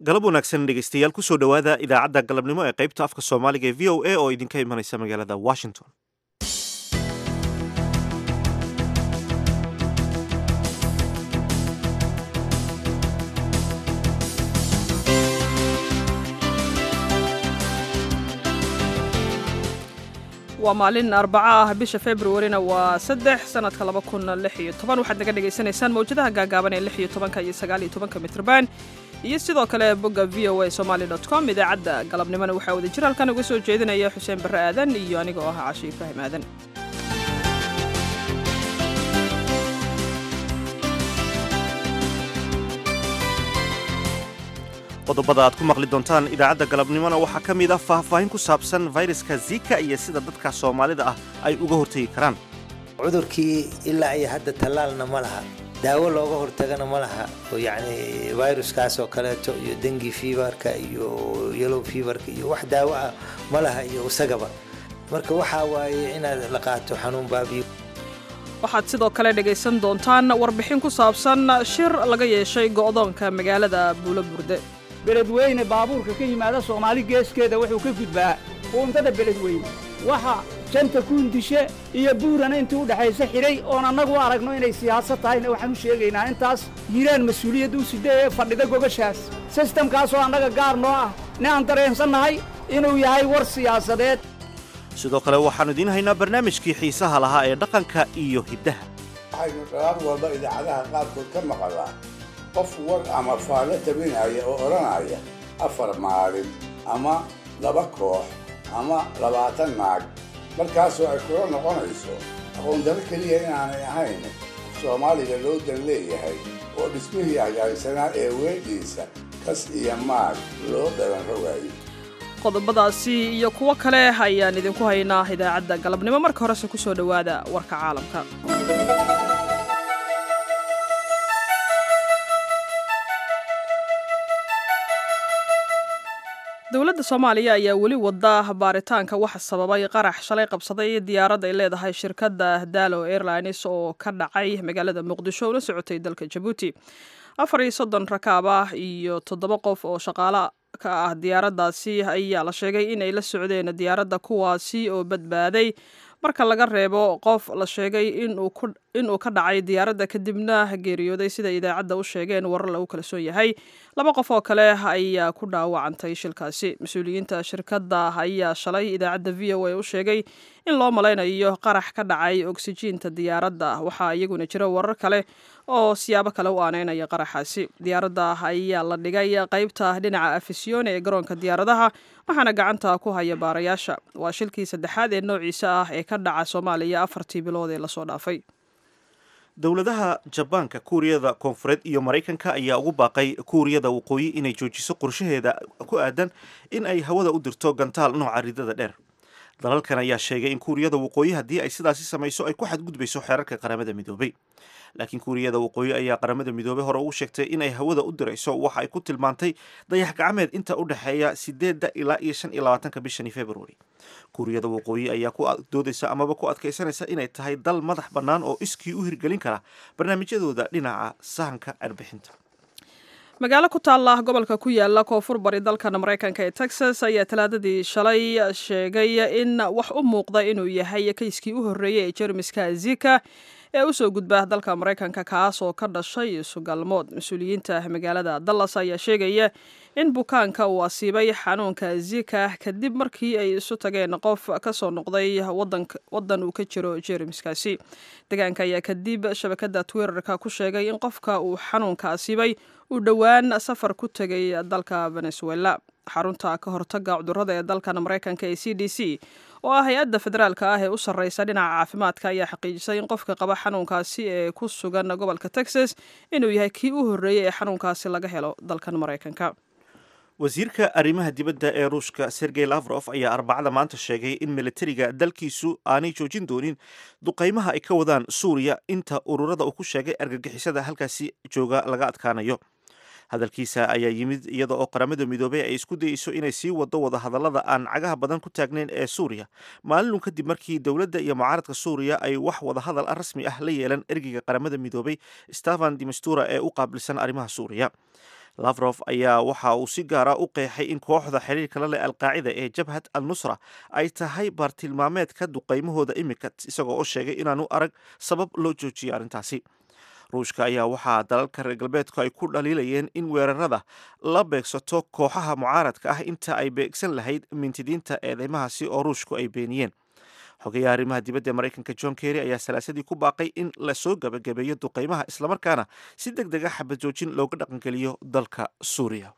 galab wanaagsan dhegeystayaal kusoo dhowaada idaacadda galabnimo ee qaybta afka soomaaliga ee v o a oo idinka imanaysa magaalada washington waa maalin arbaco ah bisha februarina waa saddex sanadka laba kun lix iyo toban waxaad naga dhagaysanaysaan mawjadaha gaagaaban ee lix iyo tobanka iyo sagaal iyo tobanka mitrban iyo sidoo kale bogga v o a somaali dot com idaacadda galabnimona waxaa wada jir halkan uga soo jeedinaya xuseen barre aadan iyo aniga oo ah cashi ibraahim aadan qodobada aad ku maqli doontaan idaacadda galabnimona waxaa ka mid ah faahfaahin ku saabsan fayraska zika iyo sida dadka soomaalida ah ay uga hortegi karaan cudurkii ilaa iyo hadda tallaalna ma laha daawo looga hortagana ma laha oo yacni viruskaas oo kaleeto iyo dengi fiibarka iyo yellow fiibarka iyo wax daawo ah ma laha iyo isagaba marka waxaa waaye inaad la qaato xanuun baabiyo waxaad sidoo kale dhegaysan doontaan warbixin ku saabsan shir laga yeeshay go'doonka magaalada buulo burde beledweyne baabuurka ka yimaada soomaali geeskeeda wuxuu ka gudbaa uuntada beledweyne waxa janta kuundishe iyo buurana intii u dhexaysa xidhay oon annagu aragno inay siyaasad tahayna waxaan u sheegaynaa intaas hiiraan mas-uuliyadda u sida ee fadhida gogashaas sistamkaasoo annaga gaar noo ah ne aan dareensannahay inuu yahay war siyaasadeed sidoo kale waxaannu idiin haynaa barnaamijkii xiisaha lahaa ee dhaqanka iyo hiddaha waxaynu dhalaar walba idaacadaha qaarkood ka maqalaa qof war ama faallo tabinaya oo odhanaya afar maalin ama laba koox ama labaatan naag markaasoo ay kula noqonayso aqoondaro keliya inaanay ahayn soomaaliga loo dan leeyahay oo dhismihii hagaagsanaa ee weedhiisa kas iyo maag loo dhalan rogaayo qodobadaasi iyo kuwo kale ayaan idinku haynaa idaacadda galabnimo marka horese ku soo dhowaada warka caalamka dowladda soomaaliya ayaa weli wada baaritaanka waxa sababay qarax shalay qabsaday diyaarad ay leedahay shirkadda dalo airlines oo ka dhacay magaalada muqdisho una socotay dalka jabuuti afar iyo soddon rakaab ah iyo toddoba qof oo shaqaalo ka ah diyaaraddaasi ayaa la sheegay inay la socdeen diyaaradda kuwaasi oo badbaaday marka laga reebo qof la sheegay inuu ka dhacay diyaaradda kadibna geeriyooday sida idaacadda u sheegeen warar lagu kalsoon yahay laba qof oo kale ayaa ku dhaawacantay shilkaasi mas-uuliyiinta shirkadda ayaa shalay idaacadda v o a u sheegay in loo malaynayo qarax ka dhacay oksijiinta diyaaradda waxaa iyaguna jira warar kale oo siyaabo kale u aaneynaya qaraxaasi diyaaradda ayaa la dhigay qaybta dhinaca afisyoone ee garoonka diyaaradaha waxaana gacanta ku haya baarayaasha waa shilkii saddexaad ee noociisa ah ee ka dhaca soomaaliya afartii bilood ee lasoo dhaafay dowladaha jabaanka kuuriyada koonfureed iyo maraykanka ayaa ugu baaqay kuuriyada waqooyi inay joojiso qorshaheeda ku aadan in ay hawada u dirto gantaal nooca ridada dheer dalalkan ayaa sheegay in kuuriyada waqooyi haddii ay sidaasi samayso ay ku xadgudbayso xeerarka qaramada midoobay laakiin kuuriyada waqooyi ayaa qaramada midoobey hore ugu sheegtay inay hawada u dirayso waxa ay ku tilmaantay dayax gacmeed inta u dhexeeya sideedda ilaa iyo shan iyo labaatanka bishani februari kuuriyada waqooyi ayaa ku doodaysa amaba ku adkaysanaysa inay tahay dal madax bannaan oo iskii u hirgelin kara barnaamijyadooda dhinaca sahanka arbixinta magaalo ku taalla gobolka ku yaala koonfur bari dalkan maraykanka ee texas ayaa talaadadii shalay sheegay in wax u muuqda inuu yahay kayskii u horreeyey ee jermiska zika ee usoo gudba dalka maraykanka kaas oo ka dhashay sugalmood mas-uuliyiinta magaalada dallas ayaa sheegaya in bukaanka uu asiibay xanuunka zika kadib markii ay isu tageen qof kasoo noqday wadan uu ka jiro jermiskaasi deegaanka ayaa kadib shabakada twitterka ku sheegay in qofka uu xanuunka asiibay uu dhowaan safar ku tegay dalka venezuela xarunta ka hortaga cudurada ee dalkan maraykanka ee c d c oo ah hay-adda federaalka ah ee u sarreysa dhinaca caafimaadka ayaa xaqiijisay in qofka qaba xanuunkaasi ee ku sugan gobolka texas inuu yahay kii u horreeyey ee xanuunkaasi laga helo dalkan maraykanka wasiirka arrimaha dibadda ee ruushka sergey lavrof ayaa arbacada maanta sheegay in militariga dalkiisu aanay joojin doonin duqaymaha ay ka wadaan suuriya inta ururada uu ku sheegay argagixisada halkaasi jooga laga adkaanayo hadalkiisa ayaa yimid iyada oo qaramada midoobey ay isku dayeyso inay sii wado wada hadallada aan cagaha badan ku taagnayn ee suuriya maalinun kadib markii dowladda iyo mucaaradka suuriya ay wax wada hadal rasmi ah la yeelan ergeyga qaramada midoobey stefan dimastura ee u qaabilsan arrimaha suuriya lafrof ayaa waxa uu si gaara u qeexay in kooxda xiriirka la leh alqaacida ee jabhat al nusra ay tahay baartilmaameedka duqaymahooda imika isagoo oo sheegay inaanu arag sabab loo joojiyo arrintaasi ruushka ayaa waxaa dalalka reer galbeedku ay ku dhaliilayeen in weerarada la beegsato kooxaha mucaaradka ah inta ay beegsan lahayd mintidiinta eedeymahaasi oo ruushku ay beeniyeen xogeyaha arrimaha dibadda ee maraykanka john kerry ayaa salaasadii ku baaqay in lasoo gabagabeeyo duqaymaha islamarkaana si deg dega xabad joojin looga dhaqangeliyo dalka suuriya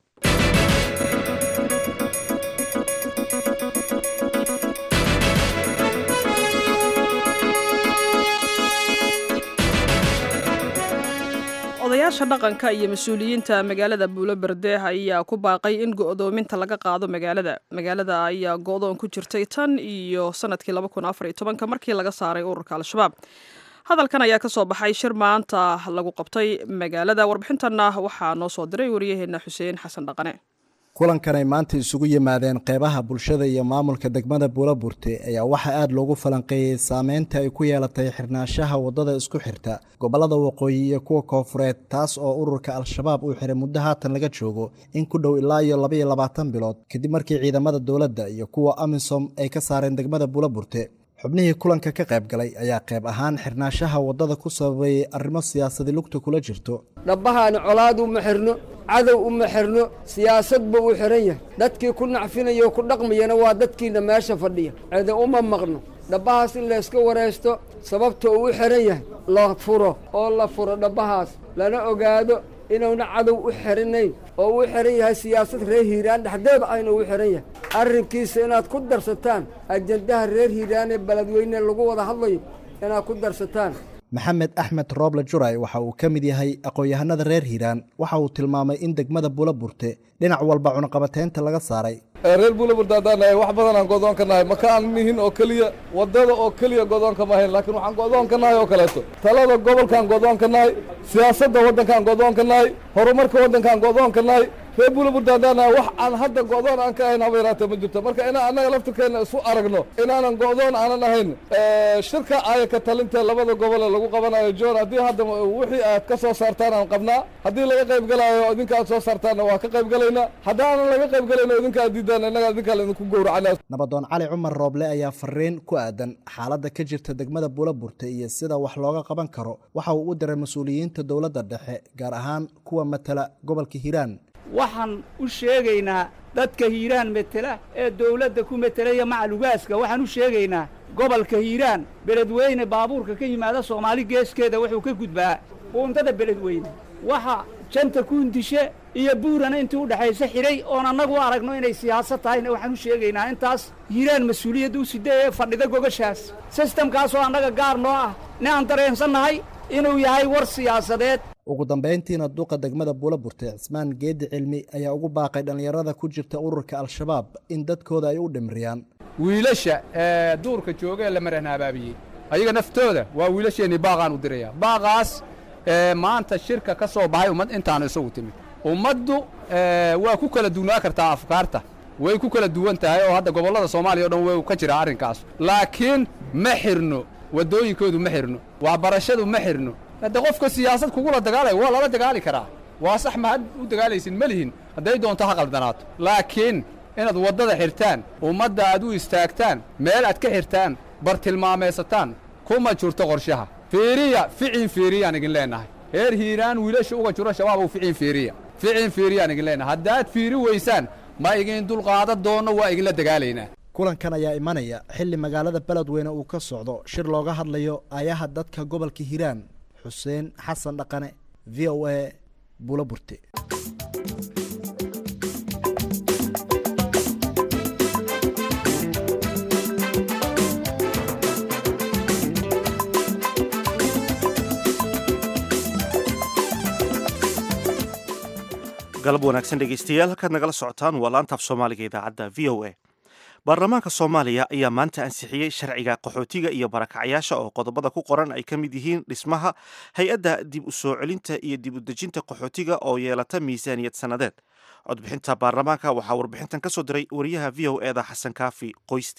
odayaasha dhaqanka iyo mas-uuliyiinta magaalada buulo berdeeh ayaa ku baaqay in go'doominta laga qaado magaalada magaalada ayaa go'doon ku jirtay tan iyo sanadkii markii laga saaray ururka al-shabaab hadalkan ayaa ka soo baxay shir maanta lagu qabtay magaalada warbixintanna waxaa noo soo diray waryaheena xuseen xasan dhaqane kulankan ay maanta isugu yimaadeen qeybaha bulshada iyo maamulka degmada buulaburte ayaa waxaa aada loogu falanqeeyey saameynta ay ku yeelatay xirnaanshaha waddada isku xirta gobollada waqooyi iyo kuwa koofureed taas oo ururka al-shabaab uu xiray muddo haatan laga joogo in ku dhow ilaa iyo labaiyo labaatan bilood kadib markii ciidamada dowladda iyo kuwa amisom ay ka saareen degmada buulaburte xubnihii kulanka ka qayb galay ayaa qayb ahaan xirnaanshaha waddada ku sababeeyey arrimo siyaasadi lugta kula jirto dhabbahaana colaad uma xirno cadow uma xirno siyaasadba uu xihan yahay dadkii ku nacfinaya oo ku dhaqmayana waa dadkiina meesha fadhiya cede uma maqno dhabbahaas in layska waraysto sababta uu u xihan yahay la furo oo la furo dhabbahaas lana ogaado inuuna cadow u xirinayn oo uu xihan yahay siyaasad reer hiiraan dhexdeeda ayna u xihan yahay arrinkiisa inaad ku darsataan ajandaha reer hiiraan ee beledweyne lagu wada hadlayo inaad ku darsataan maxamed axmed rooble juray waxa uu ka mid yahay aqoon-yahanada reer hiiraan waxa uu tilmaamay in degmada buulaburte dhinac walba cunaqabateynta laga saaray reer buulaburte haddaan nahay wax badan aan godoon ka nahay maka aan nihin oo keliya waddada oo keliya godoonka ma hayn laakiin waxaan godoon ka nahay oo kaleeto talada gobolkaan godoon ka nahay siyaasadda waddankaan godoon ka nahay horumarka waddankaan godoon ka nahay reer buulaburte haddaan nahay wax aan hadda go'doon aan ka ahayn haba yaraatee ma jirto marka inaan annaga laftirkeenna isu aragno inaanan go'doon aanan ahayn shirka aayaka talinta labada gobole lagu qabanayo john haddii hadda wixii aad ka soo saartaan aan qabnaa haddii laga qayb galaayo idinka aad soo saartaanna waa ka qayb galaynaa haddaanan laga qayb galayno idinka aad diidaan innaga idinkaa laidinku gowracana nabadoon cali cumar rooble ayaa fariin ku aadan xaaladda ka jirta degmada buulaburte iyo sida wax looga qaban karo waxa uu u diray mas-uuliyiinta dowladda dhexe gaar ahaan kuwa matala gobolka hiiraan waxaan u sheegaynaa dadka hiiraan metela ee dawladda ku metelaya macalugaaska waxaan u sheegaynaa gobolka hiiraan beledweyne baabuurka ka yimaada soomaali geeskeeda wuxuu ka gudbaa uuntada beledweyne waxa janta kuundishe iyo buurana intii u dhexaysa xidhay oon annagu u aragno inay siyaasad tahayna waxaan u sheegaynaa intaas hiiraan mas-uuliyadda u sida ee fadhida gogashaas sistamkaasoo annaga gaar noo ah ni aan dareensannahay inuu yahay war siyaasadeed ugu dambayntiina duqa degmada buulaburte cismaan geedi cilmi ayaa ugu baaqay dhallinyarada ku jirta ururka al-shabaab in dadkooda ay u dhimriyaan wiilasha ee duurka jooga ee la marahna abaabiyey ayaga naftooda waa wiilasheennii baaqaan u diraya baaqaas ee maanta shirka ka soo baxay ummad intaanu isagu timid ummaddu waa ku kala duwnaa kartaa afkaarta way ku kala duwan tahay oo hadda gobollada soomaaliya o dhan way ka jiraa arrinkaas laakiin ma xirno waddooyinkoodu ma xirno waxbarashadu ma xirno hadde qofka siyaasad kugula dagaalaya waa lala dagaali karaa waa sax mahad u dagaalaysin ma lihin hadday doonto ha qaldanaato laakiin inaad waddada xirtaan ummadda aad u istaagtaan meel aad ka xirtaan bartilmaamaysataan kuma jirto qorshaha fiiriya ficin fiiriyaan igin leennahay reer hiiraan wiilasha uga jiro shabaab u ficin fiiriya ficin fiiriyaan igin leennahay haddaad fiiri weysaan ma igin dulqaada doonno waa iginla dagaalaynaa kulankan ayaa imanaya xilli magaalada beledweyne uu ka socdo shir looga hadlayo ayaha dadka gobolka hiiraan xuseen xasan dhaqane v o a buulaburte galab wanaagsan dhegeystayaal halkaad nagala socotaan waa laantaaf soomaaliga idaacadda v o a baarlamaanka soomaaliya ayaa maanta ansixiyey sharciga qaxootiga iyo barakacayaasha oo qodobada ku qoran ay ka mid yihiin dhismaha hay-adda dib u soo celinta iyo dib u dejinta qaxootiga oo yeelata miisaaniyad sannadeed codbixinta baarlamaanka waxaa warbixintan ka soo diray wariyaha v o eda xasan kaafi qoyste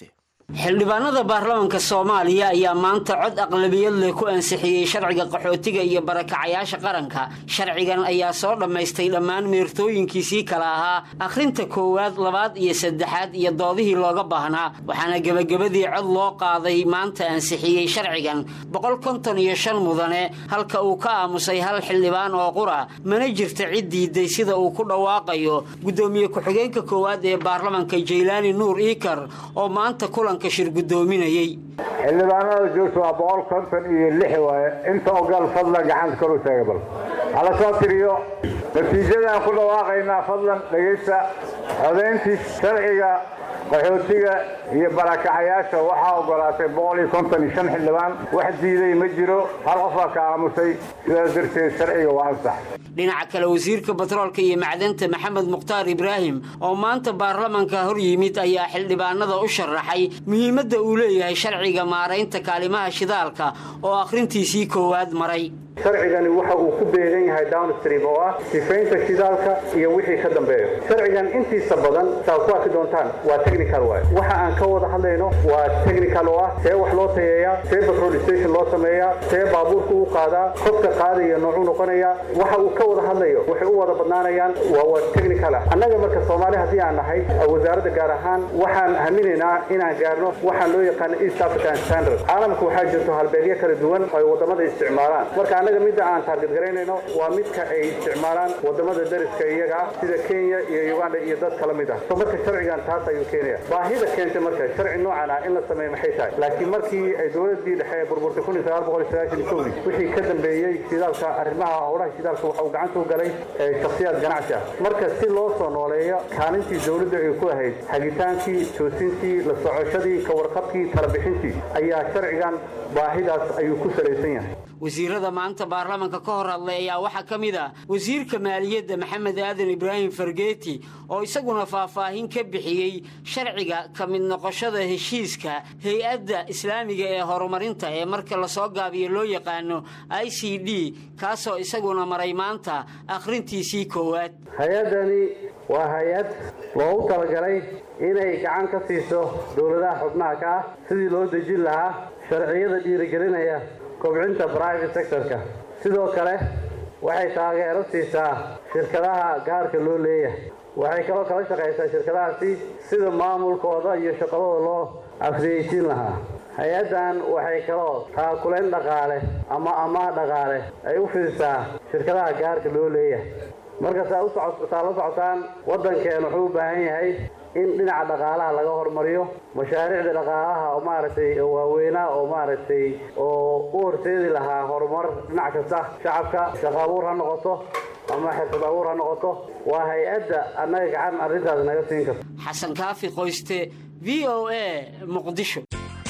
xildhibaanada baarlamaanka soomaaliya ayaa maanta cod aqlabiyad leh ku ansixiyey sharciga qaxootiga iyo barakacayaasha qaranka sharcigan ayaa soo dhammaystay dhammaan meertooyinkiisii kala ahaa akhrinta koowaad labaad iyo saddexaad iyo doodihii looga baahnaa waxaana gebagabadii cod loo qaaday maanta ansixiyey sharcigan boqol konton iyo shan mudane halka uu ka aamusay hal xildhibaan oo qura mana jirta cid diiday sida uu ku dhawaaqayo guddoomiye ku-xigeenka koowaad ee baarlamanka jaylaani nuur iikar oo maanta kulanka shir guddoominayey xildhibaanada joogta waa boqol konton iyo lix waaye inta ogaal fadlan gacanta kor u taaga bal hala soo tiriyo natiijadaan ku dhawaaqaynaa fadlan dhegaysta codayntii sharciga qaxootiga iyo barakacayaasha waxaa ogolaatay boqol iyo konton iyo shan xildhibaan wax diiday ma jiro hal qofaa ka aamusay sidaas darteed sharciga waa ansax dhinaca kale wasiirka batroolka iyo macdanta maxamed mukhtaar ibraahim oo maanta baarlamanka hor yimid ayaa xildhibaanada u sharaxay muhiimadda uu leeyahay sharciga maaraynta kaalimaha shidaalka oo akhrintiisii koowaad maray sharcigani waxa uu ku beegan yahay downstream oo ah sifaynta shidaalka iyo wixii ka dambeeyo sharcigan intiisa badan saa ku arki doontaan waa technical waay waxa aan ka wada hadlayno waa technical oo ah see wax loo tayeeyaa see petrol station loo sameeyaa see baabuurka u qaadaa qofka qaadaya noocuu noqonaya waxa uu ka wada hadlayo waxay u wada badnaanayaan waa waa technical ah annaga marka soomaali haddii aan nahay wasaaradda gaar ahaan waxaan haminaynaa inaan gaarno waxaan loo yaqaano east african standard caalamka waxaa jirto halbeegyo kala duwan oo ay wadamada isticmaalaan marka annaga midda aan taarget garaynayno waa midka ay isticmaalaan wadamada dariska iyaga ah sida kenya iyo uganda iyo dad kala mid ah so marka sharcigan taas ayuu keenaya baahida keentay marka sharci noocan ah in la sameeyo maxay tahay laakiin markii ay dowladii dhexe ee burburtay kun iyo sagaal boqol iyo sagaashan iyo kowdii wixii ka dambeeyey shidaalka arrimaha howlaha shidaalka waxa uu gacanta u galay shakhsiyaad ganacsi ah marka si loo soo nooleeyo kaalintii dowladda ay ku ahayd hagitaankii toosintii la socoshadii ka warqabkii talabixintii ayaa sharcigan baahidaas ayuu ku salaysan yahay wasiirada maanta baarlamanka ka hor hadlay ayaa waxaa ka mid ah wasiirka maaliyadda maxamed aadan ibraahim fargeeti oo isaguna faahfaahin ka bixiyey sharciga ka mid noqoshada heshiiska hay-adda islaamiga ee horumarinta ee marka lasoo gaabiyo loo yaqaano i c d kaasoo isaguna maray maanta akhrintiisii koowaad hay-addani waa hay-ad loogu talagalay inay gacan ka siiso dowladaha xubnaha ka ah sidii loo dejin lahaa sharciyada dhiirigelinaya kobcinta private sectorka sidoo kale waxay taageero siisaa shirkadaha gaarka loo leeyahay waxay kaloo kala shaqaysaa shirkadahaasi sida maamulkooda iyo shaqadooda loo afriyeysiin lahaa hay-addan waxay kaloo taakulayn dhaqaale ama amaah dhaqaale ay u fidisaa shirkadaha gaarka loo leeyahay marka saa usaa la socotaan waddankeen wuxuu u baahan yahay in dhinaca dhaqaalaha laga hormariyo mashaariicda dhaqaalaha oo maaragtay waaweynaa oo maaragtay oo u horseedi lahaa horumar dhinac kasta shacabka shaqo abuur ha noqoto ama xirfad abuur ha noqoto waa hay-adda annaga gacan arrintaas naga siin karto xasan kaafi qoyste v o a muqdisho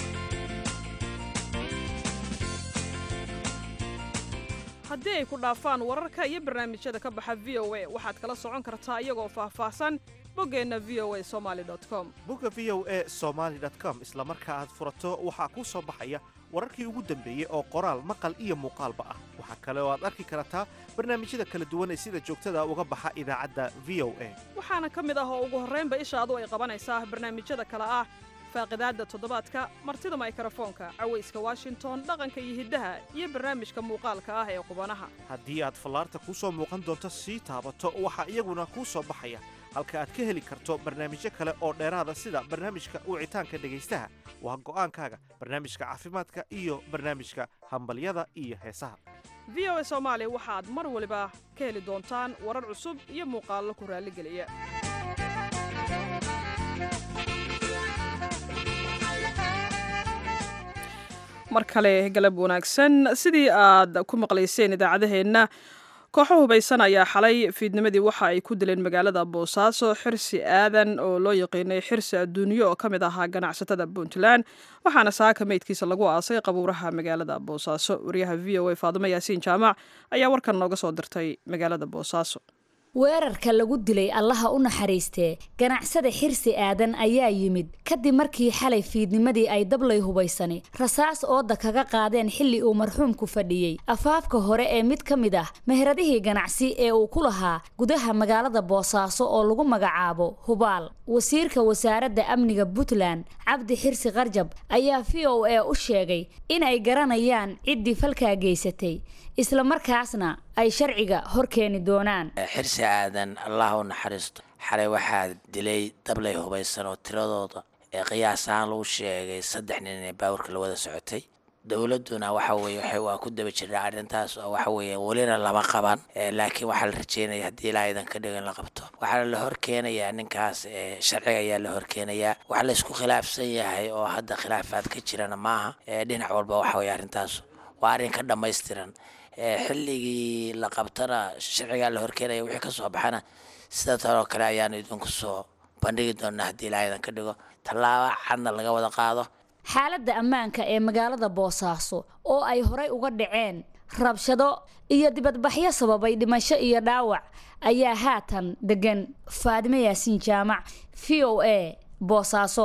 haddii ay ku dhaafaan wararka iyo barnaamijyada ka baxa v o a waxaad kala socon kartaa iyagoo faahfaahsan boggeenna v o a somaali com bogga v o a somaali com isla marka aad furato waxaa kuu soo baxaya wararkii ugu dambeeyey oo qoraal maqal iyo muuqaalba ah waxaa kale oo aad arki kartaa barnaamijyada kala duwan ee sida joogtada uga baxa idaacadda v o a waxaana ka mid ah oo ugu horraynba ishaadu ay qabanaysaa barnaamijyada kale ah faaqidaadda toddobaadka martida maykrofoonka cawayska washington dhaqanka iyo hiddaha iyo barnaamijka muuqaalka ah ee qubanaha haddii aad fallaarta kuu soo muuqan doonto sii taabato waxaa iyaguna kuu soo baxaya halka aad ka heli karto barnaamijyo kale oo dheeraada sida barnaamijka wicitaanka dhegaystaha waa go'aankaaga barnaamijka caafimaadka iyo barnaamijka hambalyada iyo heesaha v o a soomaali waxaad mar waliba ka heli doontaan warar cusub iyo muuqaallo ku raalligeliya mar kale galab wanaagsan sidii aad ku maqlayseen idaacadaheenna kooxo hubaysan ayaa xalay fiidnimadii waxa ay ku dileen magaalada boosaaso xirsi aadan oo loo yaqiinay xirsi adduunyo oo ka mid ahaa ganacsatada puntland waxaana saaka meydkiisa lagu aasay qabuuraha magaalada boosaaso wariyaha v o a faadimo yaasiin jaamac ayaa warkan nooga soo dirtay magaalada boosaaso weerarka lagu dilay allaha u naxariistee ganacsada xirsi aadan ayaa yimid kadib markii xalay fiidnimadii ay dablay hubaysani rasaas ooda kaga qaadeen xilli uu marxuumku fadhiyey afaafka hore ee mid ka mid ah meheradihii ganacsi ee uu ku lahaa gudaha magaalada boosaaso oo lagu magacaabo hubaal wasiirka wasaaradda amniga puntland cabdi xirsi qarjab ayaa v o a u sheegay in ay garanayaan ciddii falkaa geysatay islamarkaasna ay sharciga hor keeni doonaan xirsi aadan allah u naxariisto xalay waxaa dilay dablay hubaysan oo tiradooda ee qiyaas ahaan lagu sheegay saddex nin ee baawarka la wada socotay dowladuna waxa weye waxay waa ku daba jiraa arrintaas oo waxa weeye welina lama qaban laakiin waxaa la rajeynaya haddii ilaa idan ka dhigo in la qabto waxaa la horkeenayaa ninkaas sharciga ayaa la horkeenayaa waxa la isku khilaafsan yahay oo hadda khilaafaad ka jirana maaha dhinac walba waxa weye arrintaas waa arrin ka dhammaystiran xilligii la qabtana sharcigaa la horkeenaya wixii kasoo baxana sida tanoo kale ayaanu idinku soo bandhigi doonaa haddii ilaa idan ka dhigo tallaaba cadna laga wada qaado xaaladda ammaanka ee magaalada boosaaso oo ay horay uga dhaceen rabshado iyo dibadbaxyo sababay dhimasho iyo dhaawac ayaa haatan degan faadime yaasiin jaamac v o a boosaaso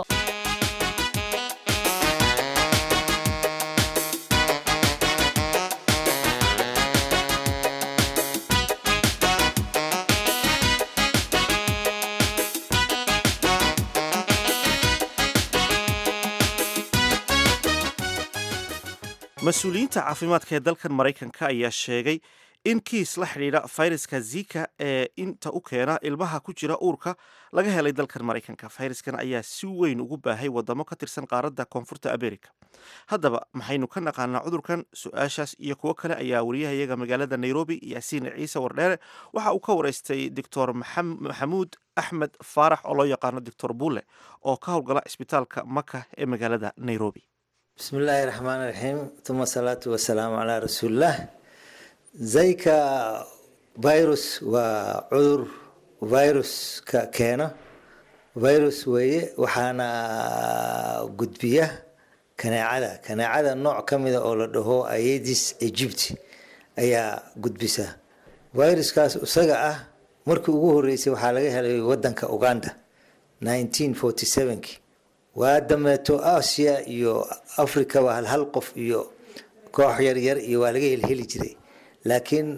mas-uuliyiinta caafimaadka ee dalkan maraykanka ayaa sheegay in kiis la xidhiidha fayraska zika ee inta u keena ilmaha ku jira uurka laga helay dalkan maraykanka fayraskan ayaa si weyn ugu baahay wadamo ka tirsan qaaradda koonfurta america haddaba maxaynu ka naqaanaa cudurkan su-aashaas iyo kuwo kale ayaa wariyahayaga magaalada nairobi yaasiin ciise wardheere waxa uu ka wareystay doctor maxamuud axmed faarax oo loo yaqaano doctor bulle oo ka howlgala cisbitaalka maka ee magaalada nairobi bismi illaahi raxmaan raxiim uma asalaatu wasalaamu calaa rasuulillaah zayka virus waa cudur viruska keeno virus weeye waxaana gudbiya kaneecada kaneecada nooc ka mida oo la dhaho aedis egypt ayaa gudbisa viruskaas isaga ah markii ugu horeysay waxaa laga helay wadanka uganda nineteen forty sevenki waa dameeto asia iyo africa waa hal hal qof iyo koox yaryar iyo waa laga helheli jiray laakiin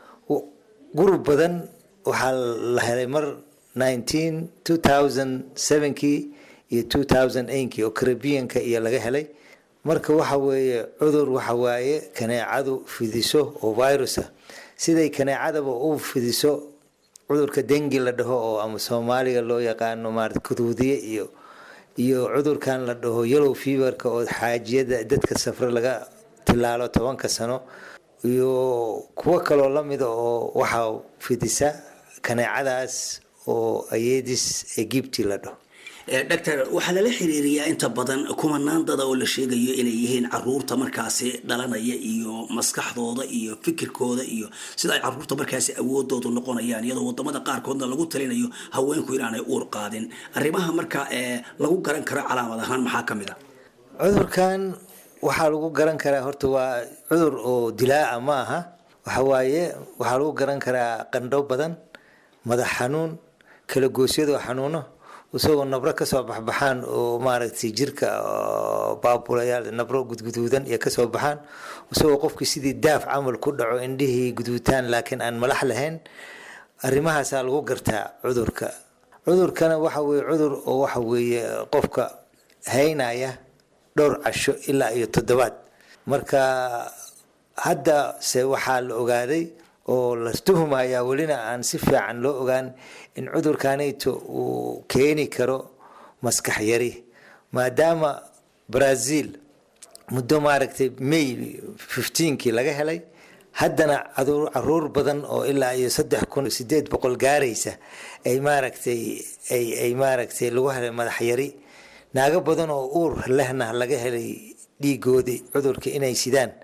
gurub badan waxaa la helay mar nineteen two thousand sevenkii iyo two thousand eightkii oo caribianka iyo laga helay marka waxa weeye cudur waxa waaye kaneecadu fidiso oo virusa siday kaneecadaba u fidiso cudurka dengi la dhaho oo ama soomaaliga loo yaqaano maarata kuduudiye iyo iyo cudurkan la dhaho yellow feverka oo xaajiyada dadka safre laga tilaalo tobanka sano iyo kuwo kaloo lamida oo waxaa fidisa kaneecadaas oo ayedis egypti la dhaho doctor waxaa lala xiriiriyaa inta badan kumanaan dada oo la sheegayo inay yihiin caruurta markaasi dhalanaya iyo maskaxdooda iyo fikirkooda iyo sida ay caruurta markaasi awoodoodu noqonayaan iyadoo wadamada qaarkoodna lagu talinayo haweenku inaanay uur qaadin arrimaha marka lagu garan karo calaamad ahaan maxaa ka mid a cudurkan waxaa lagu garan karaa horta waa cudur oo dilaaca ma aha waxawaaye waxaa lagu garan karaa qandho badan madax xanuun kala goosyadoo xanuuno isagoo nabro kasoo baxbaxaan oo maaragtay jirka baabulayaal nabro gudguduudan iyo kasoo baxaan isagoo qofkii sidii daaf camal ku dhaco indhihii guduutaan laakiin aan malax lahayn arrimahaasaa lagu gartaa cudurka cudurkana waxa weye cudur oo waxa weeye qofka haynaya dhowr casho ilaa iyo toddobaad marka hadda se waxaa la ogaaday oo la tuhmayaa welina aan si fiican loo ogaan in cudurkanayto uu keeni karo maskax yari maadaama brazil muddo maaragtay may fifteenkii laga helay haddana caruur badan oo ilaa iyo saddex kun sideed boqol gaaraysa ay maaragtay ay ay maaragtay lagu helay madax yari naago badan oo uur lehna laga helay dhiigoodii cudurka inay sidaan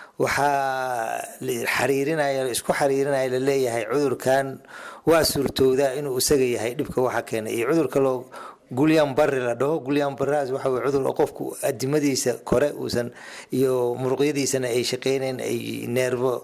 waxaa xariirinaya isku xariirinaya laleeyahay cudurkan waa suurtoodaa inuu isaga yahay dhibka waxa keenay iyo cudurka loo gulyan barri la dhaho gulyan barraas waxa weye cudur oo qofku adimadiisa kore uusan iyo muruqyadiisana ay shaqeynayn ay neerbo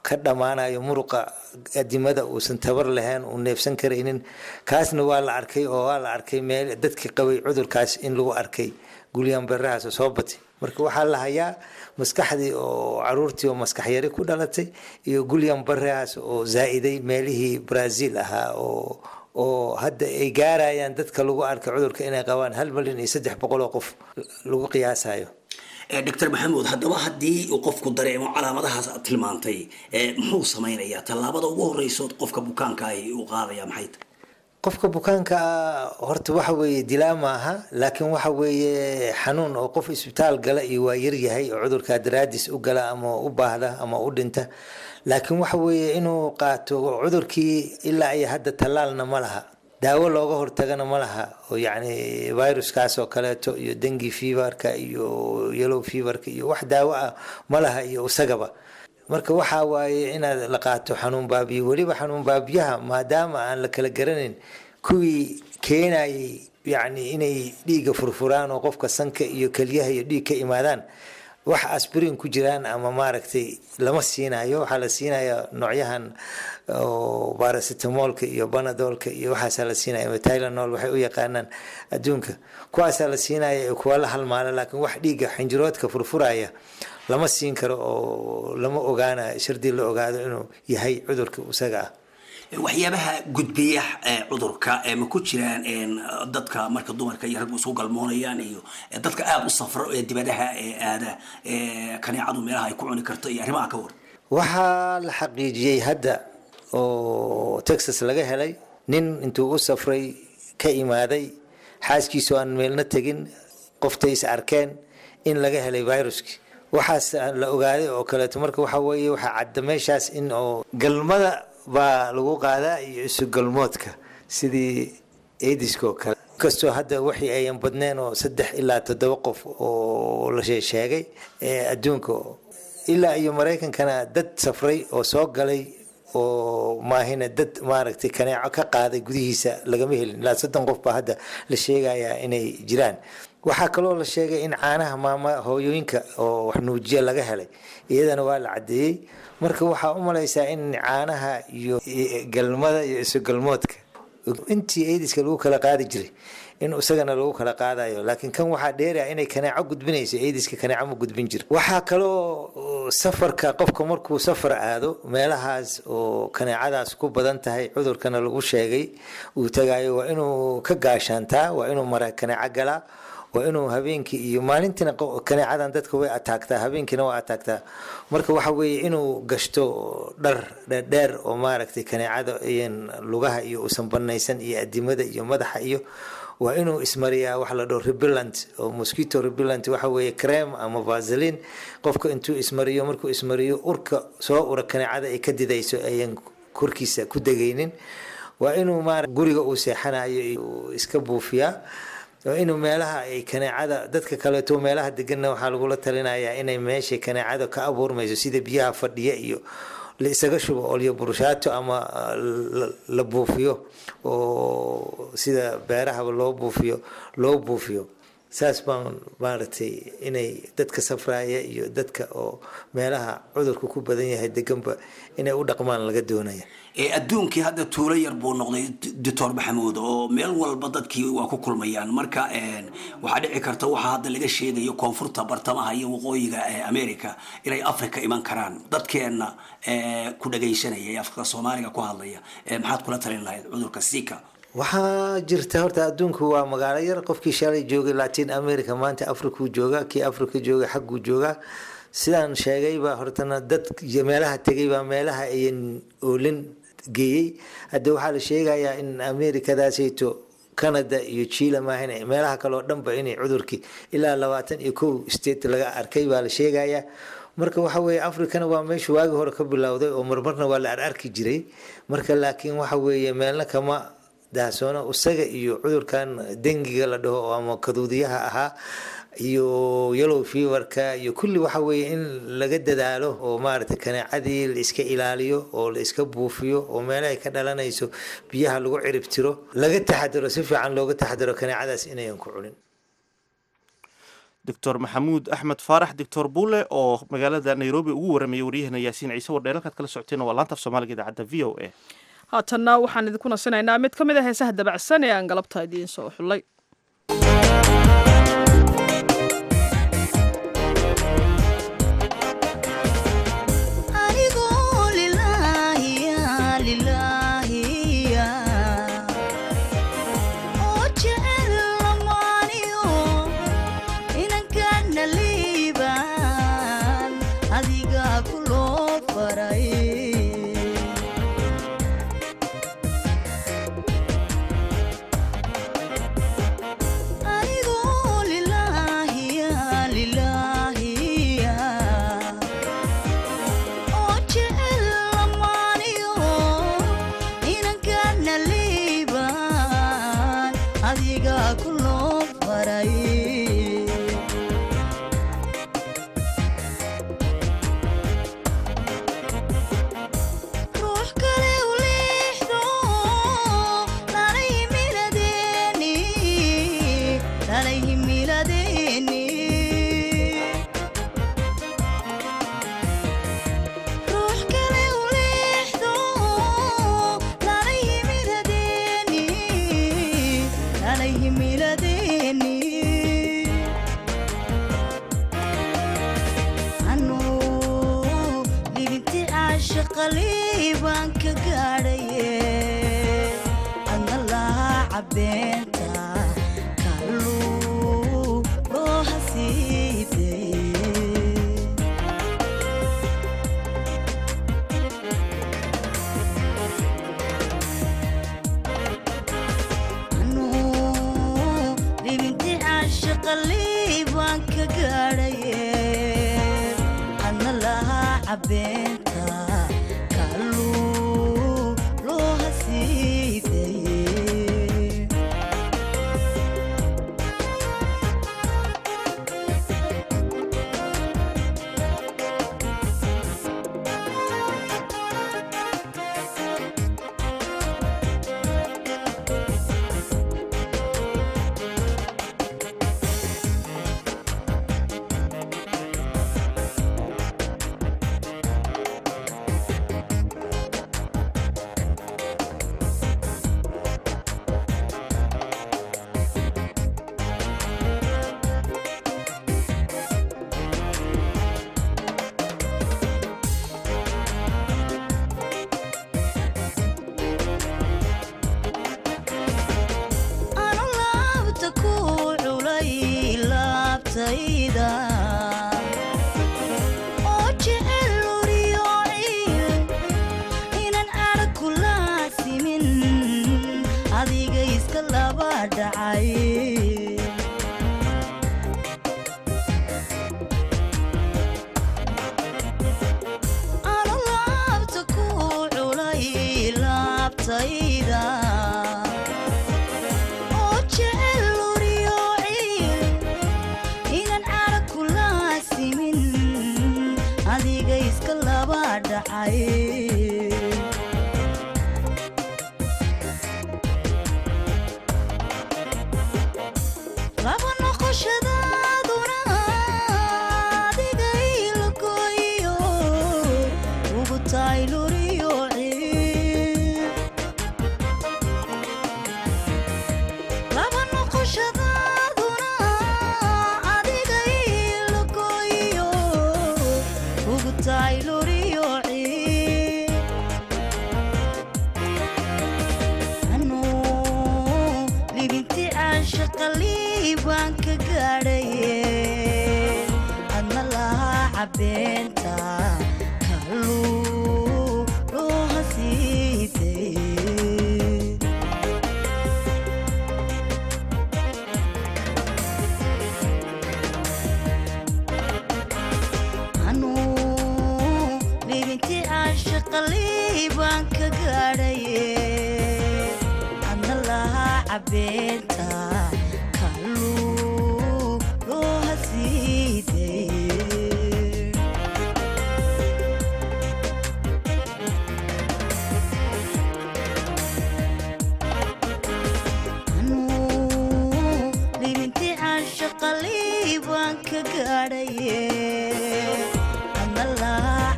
ka dhammaanayo muruqa adimada uusan tabar lahayn uu neefsan karaynin kaasna waa la arkay oo waa la arkay meel dadkii qabay cudurkaas in lagu arkay gulyan berahaas oo soo batay marka waxaa la hayaa maskaxdii oo caruurtii oo maskax yari ku dhalatay iyo gulyan barahaas oo zaa'iday meelihii brazil ahaa oo oo hadda ay gaarayaan dadka lagu arkay cudurka inay qabaan hal milyan iyo saddex boqol oo qof lagu qiyaasayo doctor maxamuud haddaba haddii uu qofku dareemo calaamadahaas aad tilmaantay muxuu samaynayaa tallaabada ugu horeyso qofka bukaanka ahi uu qaadaya maxay tahay qofka bukaanka ah horta waxa weeye dilaa maaha laakiin waxa weeye xanuun oo qof isbitaal gala iyo waa yaryahay oo cudurkaa daraadiis u gala ama u baahda ama u dhinta laakiin waxa weeye inuu qaato cudurkii ilaa iyo hadda tallaalna ma laha daawo looga hortagana ma laha oo yacni viruskaas oo kaleeto iyo dengi feverka iyo yellow feverka iyo wax daawo ah ma laha iyo isagaba marka waxaa waaye inaad la qaato xanuun baabiye weliba xanuun baabiyaha maadaama aan la kala garanayn kuwii keenayay yacni inay dhiigga furfuraan oo qofka sanka iyo kelyaha iyo dhiig ka imaadaan wax asbrin ku jiraan ama maaragtay lama siinayo waxaa la siinaya noocyahan baracetamolka iyo banadolka iyo waxaasaa la siinaya tylenol waxay u yaqaanaan adduunka kuwaasaa la siinaya kuwa la halmaala laakiin wax dhiigga xinjiroodka furfuraya lama siin karo oo lama ogaanayo shardii la ogaado inuu yahay cudurka isaga ah waxyaabaha gudbiya cudurka ma ku jiraan dadka marka dumarka iyo raggu isku galmoonayaan iyo dadka aada u safro ee dibadaha ee aada kaneecadu meelaha ay ku cuni karto iyo arrimaha ka war waxaa la xaqiijiyey hadda oo texas laga helay nin intuu u safray ka imaaday xaaskiisu aan meelna tegin qoftay is arkeen in laga helay viruski waxaas la ogaaday oo kaleeto marka waxa weeye waxaa cadda meeshaas in oo galmada baa lagu qaadaa iyo isu galmoodka sidii aidiska oo kale inkastoo hadda waxii ayan badneen oo saddex ilaa toddoba qof oo la sheegay adduunka ilaa iyo maraykankana dad safray oo soo galay oo maahina dad maaragtay kaneeco ka qaaday gudihiisa lagama helin ilaa soddon qof baa hadda la sheegayaa inay jiraan waxaa kaloo la sheegay in caanaha maama hooyooyinka oo wax nuujiya laga helay iyadana waa la caddeeyey marka waxaa u malaysaa in caanaha iyo galmada iyo isugalmoodka intii aidiska lagu kala qaadi jiray in isagana lagu kala qaadayo laakiin kan waxaa dheeraya inay kaneeco gudbinayso aidiska kaneeco ma gudbin jiro waxaa kaloo safarka qofka markuu safar aado meelahaas oo kaneecadaas ku badan tahay cudurkana lagu sheegay uu tagayo waa inuu ka gaashaantaa waa inuu mara kaneeco galaa waa inuu habeenkii iyo maalintiina kaneecadan dadka way ataagtaa habeenkiina waa ataagtaa marka waxa weeye inuu gashto dhar dheer oo maaragtay kaneecada iyan lugaha iyo usan banaysan iyo adimada iyo madaxa iyo waa inuu ismariyaa wax la dhaho repellant oo mosquito repellant waxa weeye creme ama vaseline qofka intuu ismariyo markuu ismariyo urka soo ura kaneecada ay ka didayso ayan korkiisa ku degaynin waa inuu maara guriga uu seexanayo iska buufiyaa inuu meelaha ay kaneecada dadka kaleeto meelaha deganna waxaa lagula talinayaa inay meeshay kaneecada ka abuurmayso sida biyaha fadhiya iyo la isaga shubo olyo burshaato ama la buufiyo oo sida beerahaba loo buufiyo loo buufiyo saas baan maaragtay inay dadka safraaya iyo dadka oo meelaha cudurku ku badan yahay deganba inay u dhaqmaan laga doonaya adduunkii hadda tuulo yar buu noqday doctor maxamuud oo meel walba dadkii waa ku kulmayaan marka waxaa dhici karta waxaa hadda laga sheegayo koonfurta bartamaha iyo waqooyiga america inay africa iman karaan dadkeenna ku dhagaysanaya ee afka soomaaliga ku hadlaya maxaad kula talin lahayd cudurka sika waxaa jirta horta adduunku waa magaalo yar qofkii shalay joogay latin america maanta africuu joogaa kii africa joogay xagguu joogaa sidaan sheegayba hortana dad meelaha tegayba meelaha ayan oolin geeyey hadda waxaa la sheegayaa in amerikadaasayto canada iyo chile maahan meelaha kale oo dhanba inay cudurkii ilaa labaatan iyo kow state laga arkay baa la sheegayaa marka waxa weeye africana waa meesha waagi hore ka bilowday oo marmarna waa la ararki jiray marka laakiin waxa weeye meelna kama daahsoona isaga iyo cudurkan dengiga la dhaho ama kaduudiyaha ahaa iyo yellow feverka iyo kulli waxa weeye in laga dadaalo oo maaragtay kaneecadii la iska ilaaliyo oo la iska buufiyo oo meelahay ka dhalanayso biyaha lagu ciribtiro laga taxadiro si fiican looga taxadiro kaneecadaas inayan ku cunin doctor maxamuud axmed faarax doctor buule oo magaalada nairobi ugu waramayay waryahana yaasiin ciise wardheel halkaad kala socoteen waa laanta af soomaaliga idaacadda v o a haatanna waxaan idinku nasinaynaa mid ka mid a heesaha dabacsan ee aan galabta idiin soo xullay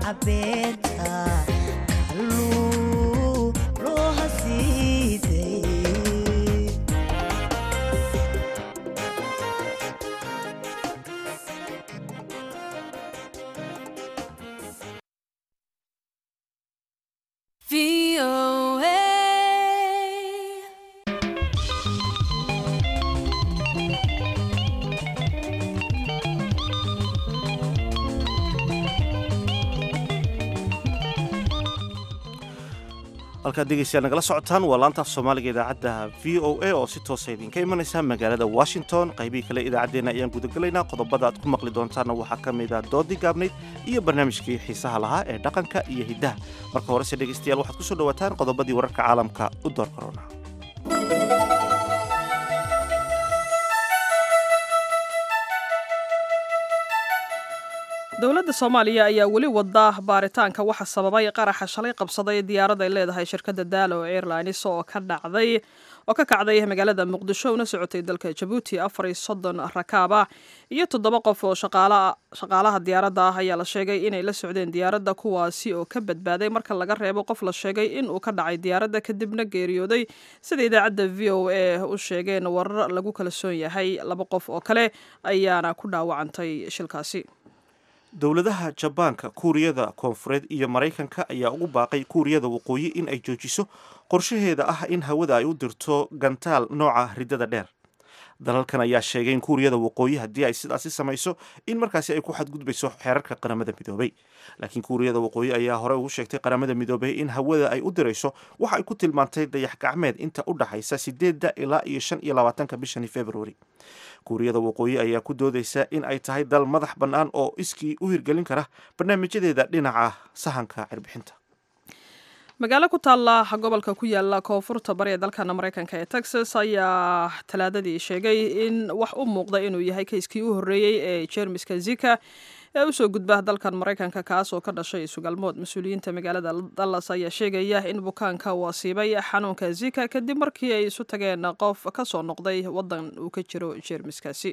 beenta kalluu loo hasiiday halkaad dhegeystayaal nagala socotaan waa laanta af soomaaliga idaacadda v o a oo si toosa idinka imanaysa magaalada washington qaybihii kale idaacaddeenna ayaan gudagelaynaa qodobada aad ku maqli doontaanna waxaa ka mid ah doodii gaabnayd iyo barnaamijkii xiisaha lahaa ee dhaqanka iyo hiddaha marka horese dhegeystayaal waxaad ku soo dhowaataan qodobadii wararka caalamka u door korona dowladda soomaaliya ayaa weli wada baaritaanka waxa sababay qaraxa shalay qabsaday diyaarad ay leedahay shirkadda daalo airlines oo ka dhacday oo ka kacday magaalada muqdisho una socotay dalka jabuuti afar iyo soddon rakaab ah iyo toddoba qof oo shaqaalaha diyaaradda ah ayaa la sheegay inay la socdeen diyaaradda kuwaasi oo ka badbaaday marka laga reebo qof la sheegay inuu ka dhacay diyaaradda kadibna geeriyooday sida idaacadda v o a u sheegeen warar lagu kalsoon yahay laba qof oo kale ayaana ku dhaawacantay shilkaasi dowladaha jabaanka kuuriyada koonfureed iyo maraykanka ayaa ugu baaqay kuuriyada waqooyi in ay joojiso qorshaheeda ah in hawada ay u dirto gantaal nooca riddada dheer dalalkan ayaa sheegay in kuuriyada waqooyi haddii ay sidaasi samayso in markaasi ay ku xadgudbayso xeerarka qaramada midoobay laakiin kuuriyada waqooyi ayaa hore ugu sheegtay qaramada midoobay in hawada ay u dirayso waxa ay ku tilmaantay dayax gacmeed inta u dhaxaysa sideedda ilaa iyo shan iyo labaatanka bishani februari kuuriyada waqooyi ayaa ku doodaysa in ay tahay dal madax bannaan oo iskii u hirgelin kara barnaamijyadeeda dhinaca sahanka cirbixinta magaalo ku taalla gobolka ku yaala koonfurta bari ee dalkana maraykanka ee texas ayaa talaadadii sheegay in wax u muuqda inuu yahay kayskii u horreeyey ee jermiska zika ee usoo gudba dalkan maraykanka kaas oo ka dhashay sugalmood mas-uuliyiinta magaalada dallas ayaa sheegaya in bukaanka uu asiibay xanuunka zika kadib markii ay isu tageen qof ka soo noqday waddan uu ka jiro jeermiskaasi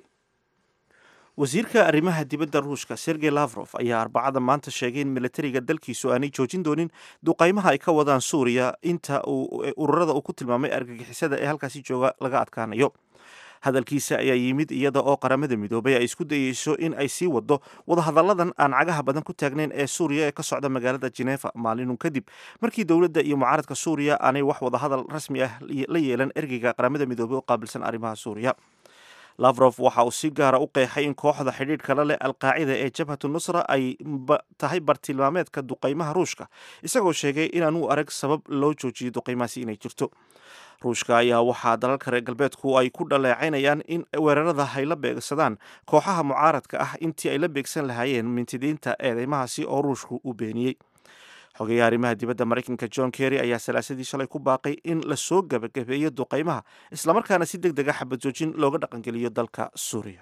wasiirka arrimaha dibadda ruushka sergey lavrof ayaa arbacada maanta sheegay in militariga dalkiisu aanay joojin doonin duqaymaha ay ka wadaan suuriya inta uu ururada uu ku tilmaamay argagixisada ee halkaasi jooga laga adkaanayo hadalkiisa ayaa yimid iyada oo qaramada midoobay ay isku dayeyso in ay sii wado wadahadalladan aan cagaha badan ku taagnayn ee suuriya ee ka socda magaalada jenefa maalinun kadib markii dowladda iyo mucaaradka suuriya aanay wax wadahadal rasmi ah la yeelan ergeyga qaramada midoobey oo qaabilsan arrimaha suuriya lavrof waxa uu si gaara u qeexay in kooxda xidhiidhka la leh alqaacida ee jabhatu nusra ay tahay bartilmaameedka duqaymaha ruushka isagoo sheegay inaan u arag sabab loo joojiyo duqaymahaasi inay jirto ruushka ayaa waxaa dalalka reer galbeedku ay ku dhaleecaynayaan in weerarada ay la beegsadaan kooxaha mucaaradka ah intii ay la beegsan lahaayeen mintidiinta eedeymahaasi oo ruushku u beeniyey xogeeyaha arrimaha dibadda maraykanka john kerry ayaa salaasadii shalay ku baaqay in lasoo gabagabeeyo duqaymaha islamarkaana si deg dega xabad joojin looga dhaqangeliyo dalka suuriya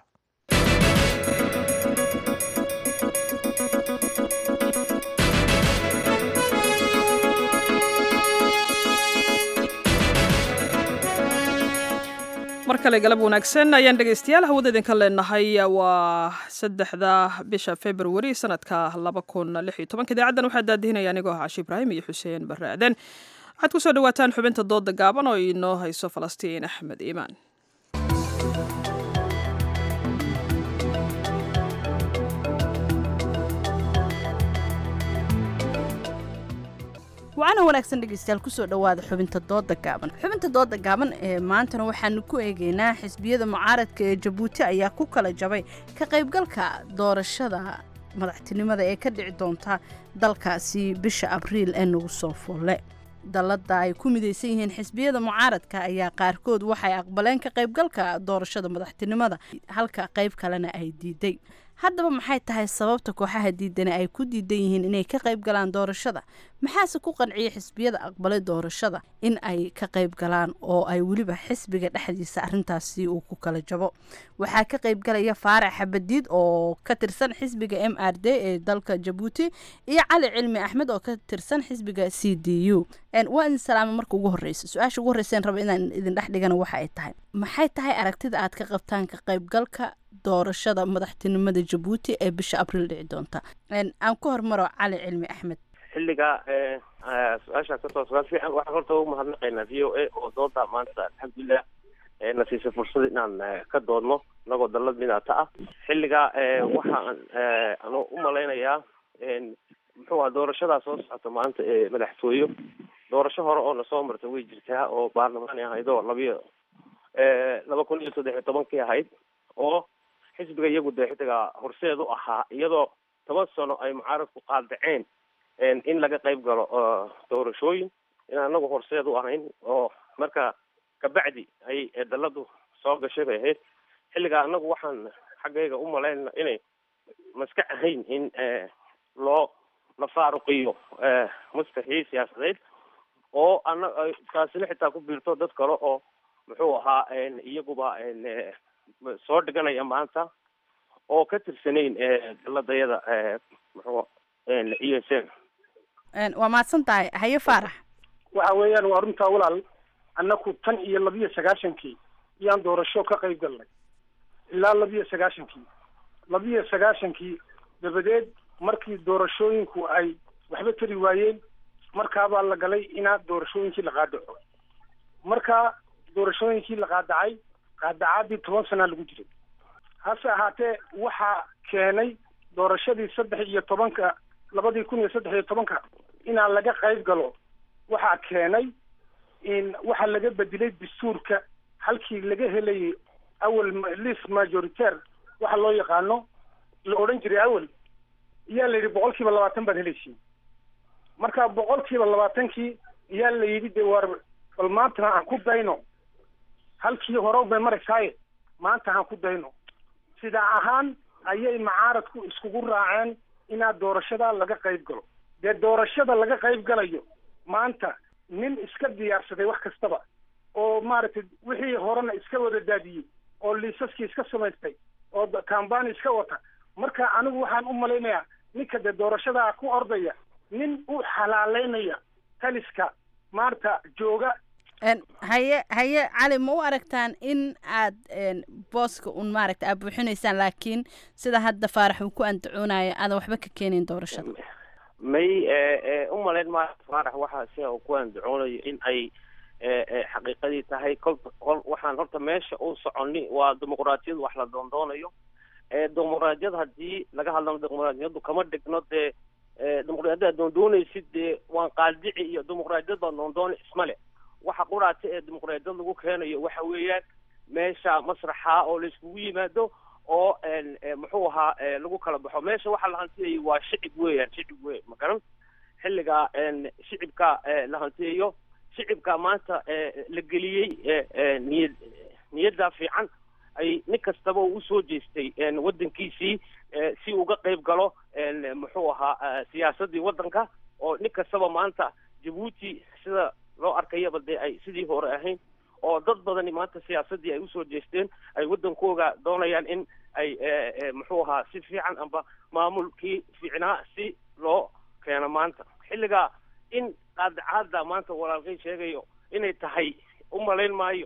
mar kale galab wanaagsan ayaan dhegaystayaal hawada idinka leenahay waa saddexda bisha februari sanadka laba kun lix iyo tobanka idaacaddan waxaa daadihinaya anigoo ah cashi ibraahim iyo xuseen barre aaden waxaad ku soo dhawaataan xubinta dooda gaaban oo inoo hayso falastiin axmed iimaan wacana wanaagsan dhegeystayaal kusoo dhowaada xubinta dooda gaaban xubinta dooda gaaban ee maantana waxaanu ku eegeynaa xisbiyada mucaaradka ee jabuuti ayaa ku kala jabay ka qaybgalka doorashada madaxtinimada ee ka dhici doonta dalkaasi bisha abriil ee nagu soo folle dalladda ay ku midaysan yihiin xisbiyada mucaaradka ayaa qaarkood waxay aqbaleen ka qaybgalka doorashada madaxtinimada halka qayb kalena ay diiday haddaba maxay tahay sababta kooxaha diidani ay ku diidan yihiin inay ka qayb galaan doorashada maxaase ku qanciyay xisbiyada aqbalay doorashada in ay ka qayb galaan oo ay weliba xisbiga dhexdiisa arintaasi uu ku kala jabo waxaa ka qayb galaya faarax xabadiid oo ka tirsan xisbiga m r d ee dalka jabuuti iyo cali cilmi axmed oo ka tirsan xisbiga c d u waa idin salaama marka ugu horeysa su-aasha ugu horreyseen raba inaan idin dhex dhigana waxa ay tahay maxay tahay aragtida aad ka qabtaan ka qaybgalka doorashada madaxtinimada jabuuti ee bisha abriil dhici doonta aan ku hormaro cali cilmi axmed xilliga su-aashaa kasoo sugaan fiican waxaan horta ugu mahadnaqaynaa v o a oo dooda maanta alxamdulilah na siisay fursad inaan ka doodno inagoo dalad midaata ah xilliga waxaan anu u malaynayaa muxuu aha doorashadaa soo socota maanta ee madaxtooyo doorasho hore oo nasoo marta way jirtaa oo baarlamaani ahayd oo labiyo laba kun iyo saddex iyo tobankii ahayd oo xisbiga iyagu dee xidiga horseed u ahaa iyadoo toban sano ay mucaaradku qaadaceen in laga qayb galo doorashooyin in anagu horseed u ahayn oo marka kabacdi ay daladu soo gashay bay ahayd xilligaa anagu waxaan xaggayga u malaynana inay maska ahayn in loo la faaruqiyo maskaxii siyaasadeed oo ana taasina xitaa ku biirto dad kale oo muxuu ahaa iyaguba soo dhiganaya maanta oo ka tirsanayn daladayada muxuu e s m waa mahadsan tahay haye faarax waxa weeyaan waa runtaa walaal annaku tan iyo labiyo sagaashankii iyaan doorasho ka qayb galnay ilaa labiyo sagaashankii labiyo sagaashankii dabadeed markii doorashooyinku ay waxba tari waayeen markaabaa la galay inaa doorashooyinkii la qaadaco marka doorashooyinkii la qaadacay qaadacaadii toban sanaa lagu jiray hase ahaatee waxaa keenay doorashadii saddex iyo tobanka labadii kun iyo saddex iyo tobanka inaan laga qayb galo waxaa keenay in waxaa laga bedelay dastuurka halkii laga helayay awel list majoritaire waxa loo yaqaano la odhan jiray awel iyaa la yidhi boqol kiiba labaatan baad helaysiin marka boqol kiiba labaatankii iyaa la yidhi de war bal maantana aan ku dayno halkii hore bay maraysaaye maanta aan ku dayno sidaa ahaan ayay macaaradku iskugu raaceen inaad doorashada laga qayb galo dee doorashada laga qayb galayo maanta nin iska diyaarsaday wax kastaba oo maaragtay wixii horena iska wada daadiyey oo liisaskii iska samaystay oo kambani iska wata marka anigu waxaan u malaynayaa ninka dee doorashadaa ku ordaya nin u xalaaleynaya taliska maarta jooga haye haye cali ma u aragtaan in aad booska un maaragta aad buuxinaysaan laakiin sida hadda faarax uu ku andacoonayo aadan waxba ka keenin doorashada may u malayn maayo faarax waxaa sia uu ku andacoonayo in ay xaqiiqadii tahay kolba kol waxaan horta meesha u soconi waa dimuqraatiyad wax la doondoonayo dimuqraatiyad haddii laga hadlano dimuqraatiyadu kama dhigno dee dimuqraatiyada doondoonaysid dee waan qaadici iyo dimuqraatiyad baa doondoona ismale waxa quraata ee dimuqraadiyad lagu keenayo waxa weeyaan meesha masraxa oo la iskugu yimaado oo muxuu ahaa lagu kala baxo meesha waxa la hantiyayay waa shicib weeyaan shicib wey ma garan xilliga shicibka la hantiyayo shicibka maanta la geliyey niyad niyadda fiican ay nin kastaba uu usoo jeestay waddankiisii si uga qayb galo muxuu ahaa siyaasaddii waddanka oo nin kastaba maanta jabuuti sida loo arkayaba dee ay sidii hore ahayn oo dad badani maanta siyaasaddii ay usoo jeesteen ay waddankooga doonayaan in ay muxuu ahaa si fiican amba maamulkii fiicnaa si loo keeno maanta xilligaa in qaadacaada maanta walaalkay sheegayo inay tahay u malayn maayo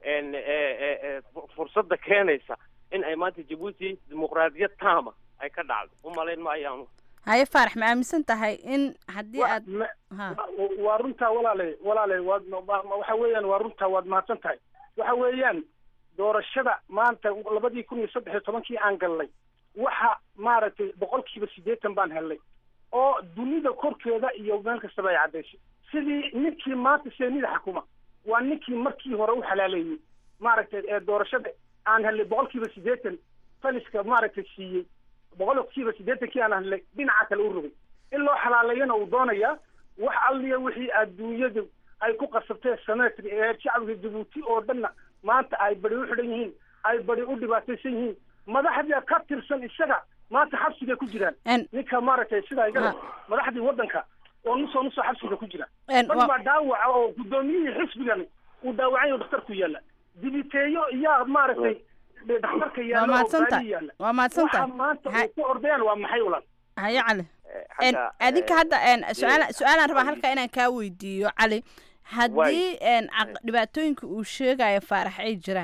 fursadda keenaysa in ay maanta jabuuti dimuqraadiyad taama ay ka dhacdo u malayn maayaanu haye faarax ma aaminsan tahay in haddii aad waa runtaa walaale walaale waad waxa weeyaan waa runtaa waad mahadsan tahay waxa weeyaan doorashada maanta labadii kun iyo saddex iyo tobankii aan galnay waxa maaragtay boqolkiiba siddeetan baan helnay oo dunida korkeeda iyo meel kastaba ay caddaysay sidii ninkii maanta seenida xakuma waa ninkii markii hore u xalaaleeyey maaragtay ee doorashada aan helnay boqolkiiba siddeetan taliska maaragtay siiyey boqolkiiba siddeetankii aan helnay dhinaca kale u rogay in loo xalaaleeyana uu doonayaa wax alliya wixii adduunyadu ay ku qasabtee sametri ee shacbiga jabuuti oo dhanna maanta ay badi u xidhan yihiin ay badi u dhibaataysan yihiin madaxda ka tirsan isaga maanta xabsiga ku jiraan ninka maaragtay sidaa igala madaxdii waddanka oo nusoo nusoo xabsiga ku jira dad baa dhaawaca oo guddoomiyihii xisbigan uu dhaawacanyo dhakhtarku yaalla dibiteeyo iyaa maaragtay dhakhtarka yaalla oo gaari yaalla waa mahadsantahay waxa maanta ay ku ordayaan waa maxay ulan haye cali adinka hadda su-aal su-aalaan rabaa halkaa inaan kaa weydiiyo cali haddii dhibaatooyinka uu sheegayo faarax ay jiraan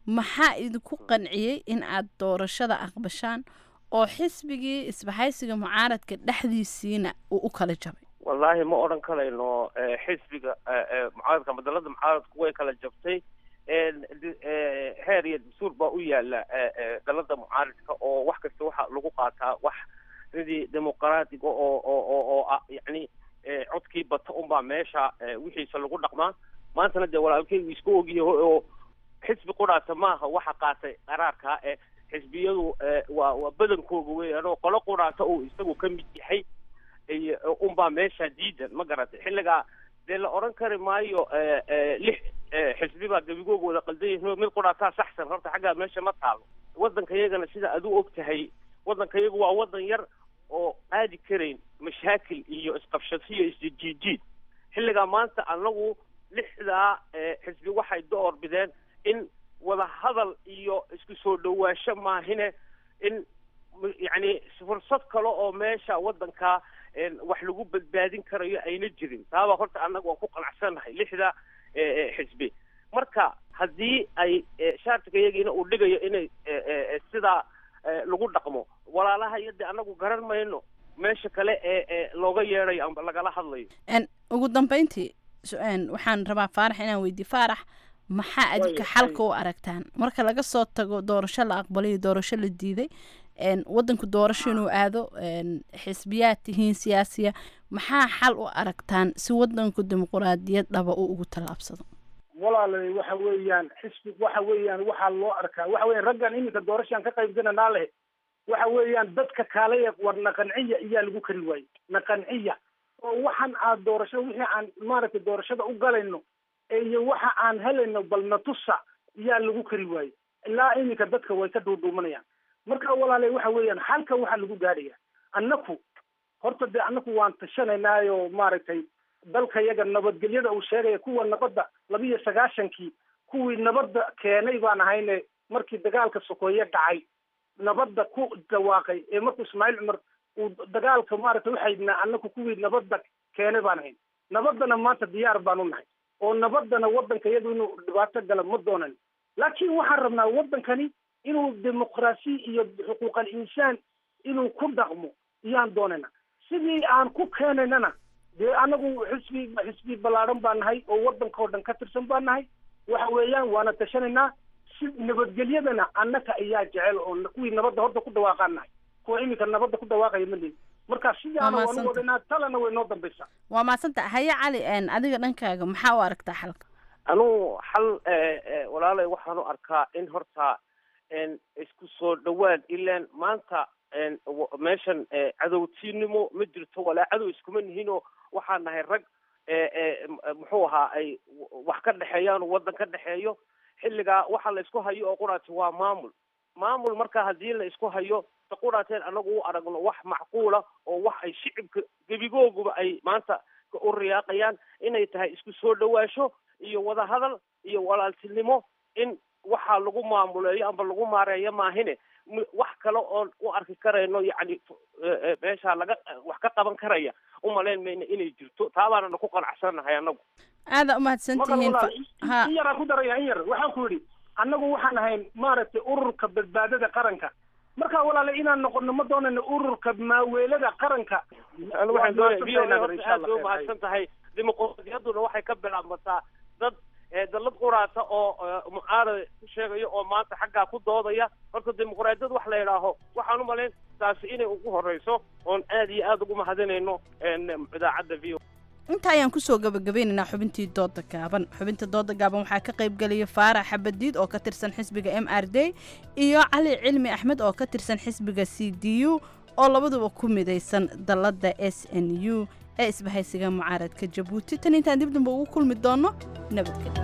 maxaa idinku qanciyey in aad doorashada aqbashaan oo xisbigii isbahaysiga mucaaradka dhexdiisiina uu u kala jabay wallaahi ma odhan karayno eh, xisbiga eh, eh, mucaaradka madalada mucaaradku way kala jabtay En, di- eh, heer iyo dastuur baa u yaala eh, eh, dalada mucaaradka oo wax kasta waxa lagu qaataa wax sidii dimuqraatiga oo oo oo oo ah yacni eh, codkii bata unbaa meesha eh, wixiisa lagu dhaqmaa maantana dee walaalkeygu isku ogyahay oo xisbi qudhaata maaha waxa qaatay qaraarka ee xisbiyadu eh, waa waa badankooga weeyaan oo qolo qudhaata uu isagu ka mid yahay iyo unbaa meesha diidan ma garatay xilligaa dee la odhan kari maayo eh, eh, lix eh, xisbi baa gebigooga wada qaldan yihiin oo mid qudhaataa saxsan horta xaggaa meesha ma taalo waddanka iyagana sida adu og tahay waddanka iyagu waa waddan yar oo aadi karayn mashaakil iyo isqabshadsi iyo isjijiid xilligaa maanta anagu lixdaa eh, xisbi waxay door bideen in wada hadal iyo isku soo dhawaansho maahine in m- yacni fursad kale oo meesha waddanka en, wax lagu badbaadin karayo ayna jirin taabaa horta annaga waan ku qanacsannahay lixda eh, eh, xisbi marka haddii ay eh, shaartiga iyagiina uu dhigayo inay eh, eh, eh, sidaa eh, lagu dhaqmo walaalaha iyo dee annagu garan mayno meesha kale ee ee looga yeedayo amba lagala hadlayo En, ugu dambeyntii su- en, waxaan rabaa faarax inaan weydiiyo faarax maxaa adinka Way- xalka u aragtaan marka laga soo tago doorasho la aqbalay iyo doorasho la diiday en, wadanku doorasho inuu aado en, xisbiyaad tihiin siyaasiya maxaa xal u aragtaan si wadanku dimuquraadiyad dhaba uu ugu tallaabsado walaalay waxa weeyaan xisbi waxa weeyaan waxaa loo arkaa waxa weeyaan raggan iminka doorashaan ka qaybgalanaa leh waxa weeyaan dadka kaale war naqanciya iyaa lagu kari waayey naqanciya oo waxaan aad doorasho wixii aan maaragtay doorashada u galayno iyo waxa aan helayno bal natusa iyaa lagu kari waayey ilaa iminka dadka way ka duuduumanayaan marka walaalay waxa weeyaan halka waxaa lagu gaadhaya annaku horta dee annaku waan tashanaynaayoo maaragtay dalka yaga nabadgelyada uu sheegaya kuwa nabadda labiyo sagaashankii kuwii nabadda keenay baan ahayne markii dagaalka sokeeye dhacay nabadda ku dhawaaqay ee markuu ismaaciil cumar uu dagaalka maaragtay uxaydnaa annaku kuwii nabadda keenay baan ahayn nabaddana maanta diyaar baan u nahay oo nabaddana waddanka iyadu inuu dhibaato gala ma doonan laakiin waxaan rabnaa waddankani inuu dimuqraasi iyo xuquuqal insaan inuu ku dhaqmo iyaan doonayna sidii aan ku keenaynana dee anagu xisbi xisbi ballaadhan baan nahay oo waddanka oo dhan ka tirsan baan nahay waxa weeyaan waana tashanaynaa si nabadgelyadana annaka ayaa jecel oo kuwii nabadda horta ku dhawaaqaan nahay kuwa iminka nabadda ku dhawaaqaya ma leeyi marka sidaana Waa waanu mahadsantahay. wadanaa talana way noo dambaysaa waa mahadsanta haye cali en, adiga dhankaaga maxaa u aragtaa xalka anugu xal eh, eh, walaalay waxaan u arkaa in horta en, isku soo dhawaad ilaan maanta en, w- meeshan eh, cadowtiinimo ma jirto walaa cadow iskuma nihinoo waxaan nahay rag eh, eh, m- muxuu ahaa ay w- wax ka dhexeeyaan oo waddan ka dhexeeyo xilligaa waxa la isku hayo oo quraati waa maamul maamul marka haddii la isku hayo ta quraateen anagu u aragno wax macquula oo wax ay shicibka gebigooguba ay maanta u riyaaqayaan inay tahay isku soo dhawaasho iyo wada hadal iyo walaaltinimo in waxaa lagu maamuleeyo amba lagu maareeyo maahine m- wax kale oon u arki karayno yacni eh, eh, meesha laga wax ka qaban karaya umalayn mayna inay jirto taabaanana ku qanacsannahay anagu aada u mahadsantihiin Maqal fa- walaal, in yaraan ku daraya in yar waxaan ku yidhi annagu waxaan ahayn maaragtay ururka badbaadada qaranka marka walaale inaan noqono ma doonayno ururka maaweelada qaranka anu waxaan doonaya v o a Waa horta insha aad bay Allah, umahadsan tahay dimuqraadiyadduna waxay ka bilaabmataa dad eh, dallad quraata oo eh, mucaarad ku sheegaya oo maanta xaggaa ku doodaya horta dimuqraadiyad wax la yidhaaho waxaan u malayn taasi inay ugu horeyso oon aad iyo aad ugu mahadinayno en, idaacadda v o inta ayaan kusoo gabagabeynaynaa xubintii dooda gaaban xubinta dooda gaaban waxaa ka qayb gelaya faarax xabadiid oo ka tirsan xisbiga m r d iyo cali cilmi axmed oo ka tirsan xisbiga c d u oo labaduba ku midaysan dalladda s n u ee isbahaysiga mucaaradka jabuuti tan intaan dib dambe ugu kulmi doono nabadgelyo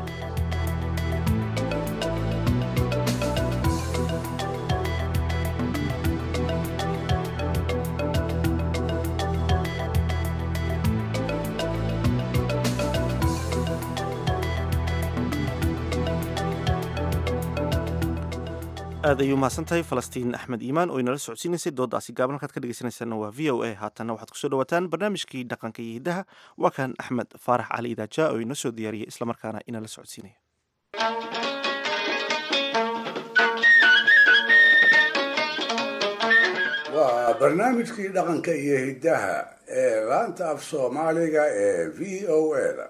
aad ayuu mahadsan tahay falastiin axmed iimaan oo inala socodsiinaysay doodaasi gaaban halkaad ka dhegeysanaysaana waa v o a haatanna waxaad kusoo dhawaataan barnaamijkii dhaqanka iyo hiddaha waa kan axmed faarax cali idaaja oo inoo soo diyaariyey islamarkaana inala socodsiinaya waa barnaamijkii dhaqanka iyo hiddaha ee laanta af soomaaliga ee v o a da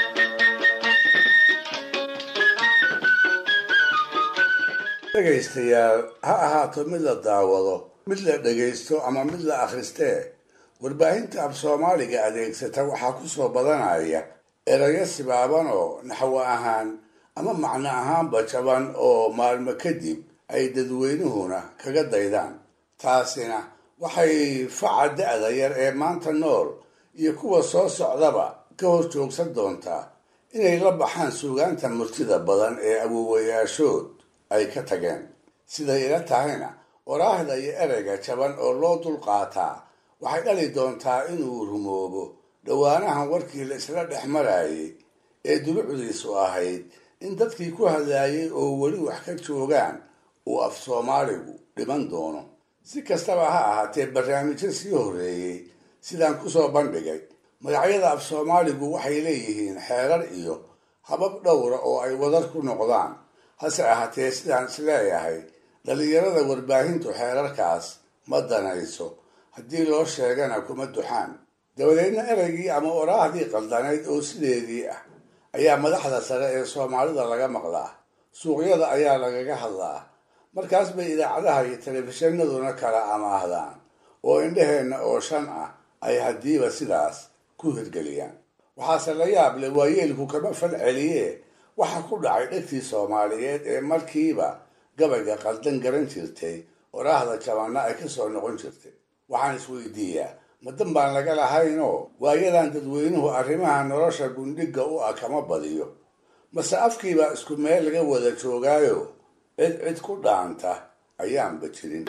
dhegaystayaal ha ahaato mid la daawado mid la dhegaysto ama mid la akhristee warbaahinta af soomaaliga adeegsata waxaa ku soo badanaya erayo sibaaban oo naxwo ahaan ama macno ahaanba jaban oo maalmo kadib ay dadweynuhuna kaga daydaan taasina waxay faca da-da yar ee maanta nool iyo kuwa soo socdaba ka hor joogsan doontaa inay la baxaan suugaanta murtida badan ee awowayaashood ay ka tageen siday ila tahayna waraahda iyo ereyga jaban oo loo dulqaataa waxay dhali doontaa inuu rumoobo dhowaanahan warkii la isla dhex marayay ee dulucdiisu ahayd in dadkii ku hadlaayay oo weli wax ka joogaan uu af soomaaligu dhiman doono si kastaba ha ahaatee barnaamijyo sii horreeyey sidaan kusoo bandhigay magacyada af soomaaligu waxay leeyihiin xeerar iyo habab dhowra oo ay wadar ku noqdaan hase ahaatee sidaan isleeyahay dhallinyarada warbaahintu xeerarkaas ma danayso haddii loo sheegana kuma duxaan dabadeedna ereygii ama oraahdii qaldanayd oo sideedii ah ayaa madaxda sare ee soomaalida laga maqlaa suuqyada ayaa lagaga hadlaa markaas bay idaacadaha iyo telefishinaduna kala amaahdaan oo indhaheenna oo shan ah ay haddiiba sidaas ku hirgeliyaan waxaase la yaab leh waayeelku kama fal celiye waxa ku dhacay dhegtii soomaaliyeed ee markiiba gabayga qaldan garan jirtay oraahda jabanna ay ka soo noqon jirtay waxaan isweydiiyaa madan baan laga lahaynoo waayadan dadweynuhu arrimaha nolosha gundhigga u ah kama badiyo mase afkiibaa isku meel laga wada joogaayo cid cid ku dhaanta ayaanba jirin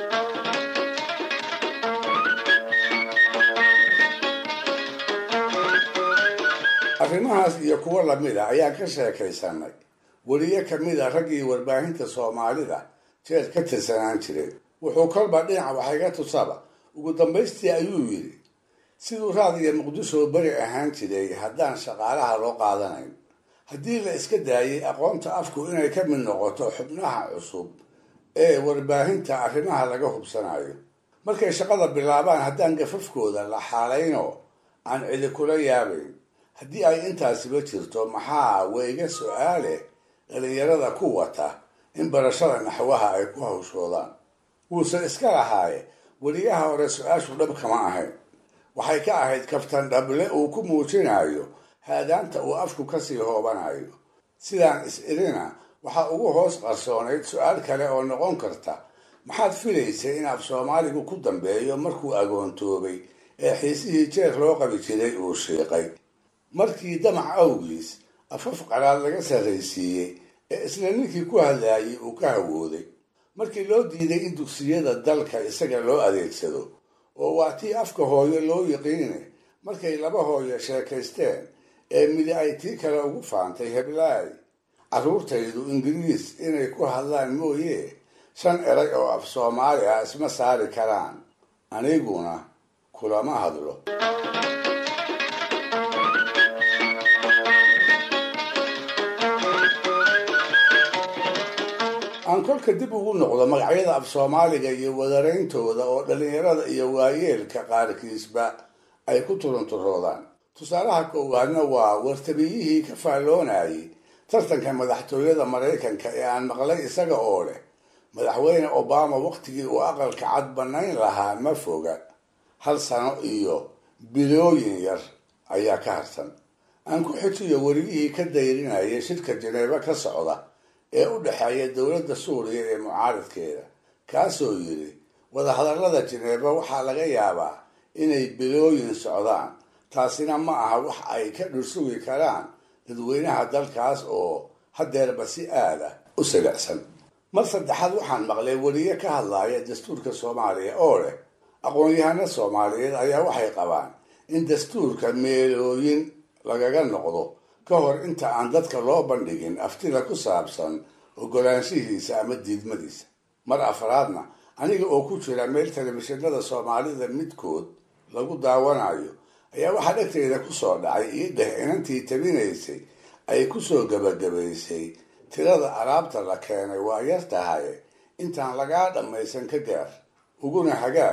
arrimahaas iyo kuwo lamid a ayaan ka sheekaysanay weliye kamid a raggii warbaahinta soomaalida jeer ka tirsanaan jiray wuxuu kolba dhinaca waxayga tusaba ugu dambaystii ayuu yidhi siduu raadiga muqdisho beri ahaan jiray haddaan shaqaalaha loo qaadanayn haddii la iska daayay aqoonta afku inay ka mid noqoto xubnaha cusub ee warbaahinta arrimaha laga hubsanayo markay shaqada bilaabaan haddaan gafafkooda la xaalaynoo aan cidi kula yaabayn haddii ay intaasiba jirto maxaa weyga su-aale dhalinyarada ku wata in barashada naxwaha ay ku hawshoodaan wuuse iska lahaaye weliyaha hore su-aashu dhab kama ahayn waxay ka ahayd kaftan dhable uu ku muujinayo haadaanta uu afku kasii hoobanayo sidaan is-irina waxaa ugu hoos qarsoonayd su-aal kale oo noqon karta maxaad filaysay in af soomaaligu ku dambeeyo markuu agoontoobay ee xiisihii jeer loo qabi jiray uu shiiqay markii damac awgiis afaf qalaad laga sarraysiiyey ee isla ninkii ku hadlaayay uu ka hawooday markii loo diiday in dugsiyada dalka isaga loo adeegsado oo waa tii afka hooyo loo yiqiine markay laba hooyo sheekaysteen ee midi ay tii kale ugu faantay heblaay carruurtaydu ingiriis inay ku hadlaan mooye shan eray oo af soomaali ah isma saari karaan aniguna kulama hadlo aan kolka dib ugu noqdo magacyada af soomaaliga iyo wadarayntooda oo dhallinyarada iyo waayeelka qaarkiisba ay ku turunturoodaan tusaalaha koowaadna waa wartabiyihii ka faalloonayay tartanka madaxtooyada maraykanka ee aan maqlay isaga oo leh madaxweyne obama wakhtigii uu aqalka cad bannayn lahaa ma foga hal sano iyo bilooyin yar ayaa ka harsan aan ku xijiyo werigihii ka dayrinayay shirka janeebo ka socda ee u dhexeeya dowladda suuriya ee mucaaridkeeda kaasoo yidhi wadahadallada jineeba waxaa laga yaabaa inay bilooyin socdaan taasina ma aha wax ay ka dhursugi karaan dadweynaha dalkaas oo haddeerba si aada u silicsan mar saddexaad waxaan maqlay weliye ka hadlaaya dastuurka soomaaliya oo leh aqoon-yahano soomaaliyeed ayaa waxay qabaan in dastuurka meelooyin lagaga noqdo ka hor inta aan dadka loo bandhigin aftida ku saabsan ogolaanshihiisa ama diidmadiisa mar afraadna aniga oo ku jira meel telefishinada soomaalida midkood lagu daawanayo ayaa waxaa dhegteyda kusoo dhacay ii dheh inantii tabinaysay ay kusoo gabagabaysay tirada alaabta la keenay waa yar tahay intaan lagaa dhammaysan ka gaar uguna hagaag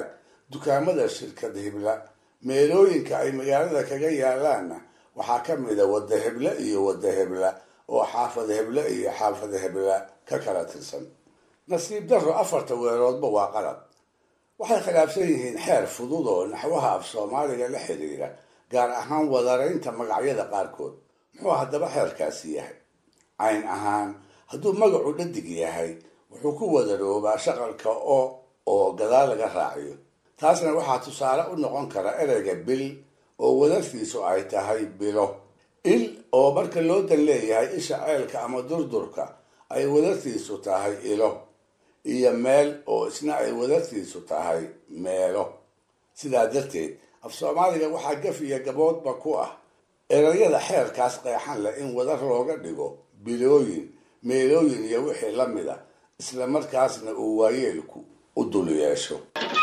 dukaamada shirkad hibla meelooyinka ay magaalada kaga yaalaanna waxaa ka mida wadda hebla iyo wadda hebla oo xaafad hebla iyo xaafad hebla ka kala tirsan nasiib darro afarta weeroodba waa qalad waxay khilaafsan yihiin xeer fudud oo naxwaha af soomaaliga la xidhiira gaar ahaan wadaraynta magacyada qaarkood muxuu haddaba xeerkaasi yahay cayn ahaan hadduu magacu dhadig yahay wuxuu ku wadaroobaa shaqalka o oo gadaal laga raaciyo taasna waxaa tusaale u noqon kara ereyga bil oo wadartiisu ay tahay bilo il oo marka loo dan leeyahay isha ceelka ama durdurka ay wadartiisu tahay ilo iyo meel oo isna ay wadartiisu tahay meelo sidaa darteed af soomaaliga waxaa gaf iyo gaboodba ku ah erayada xeerkaas qeexan leh in wadar looga dhigo bilooyin meelooyin iyo wixii la mida isla markaasna uu waayeelku u dul yeesho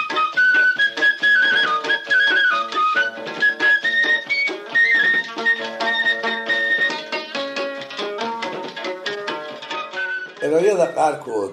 erayada qaarkood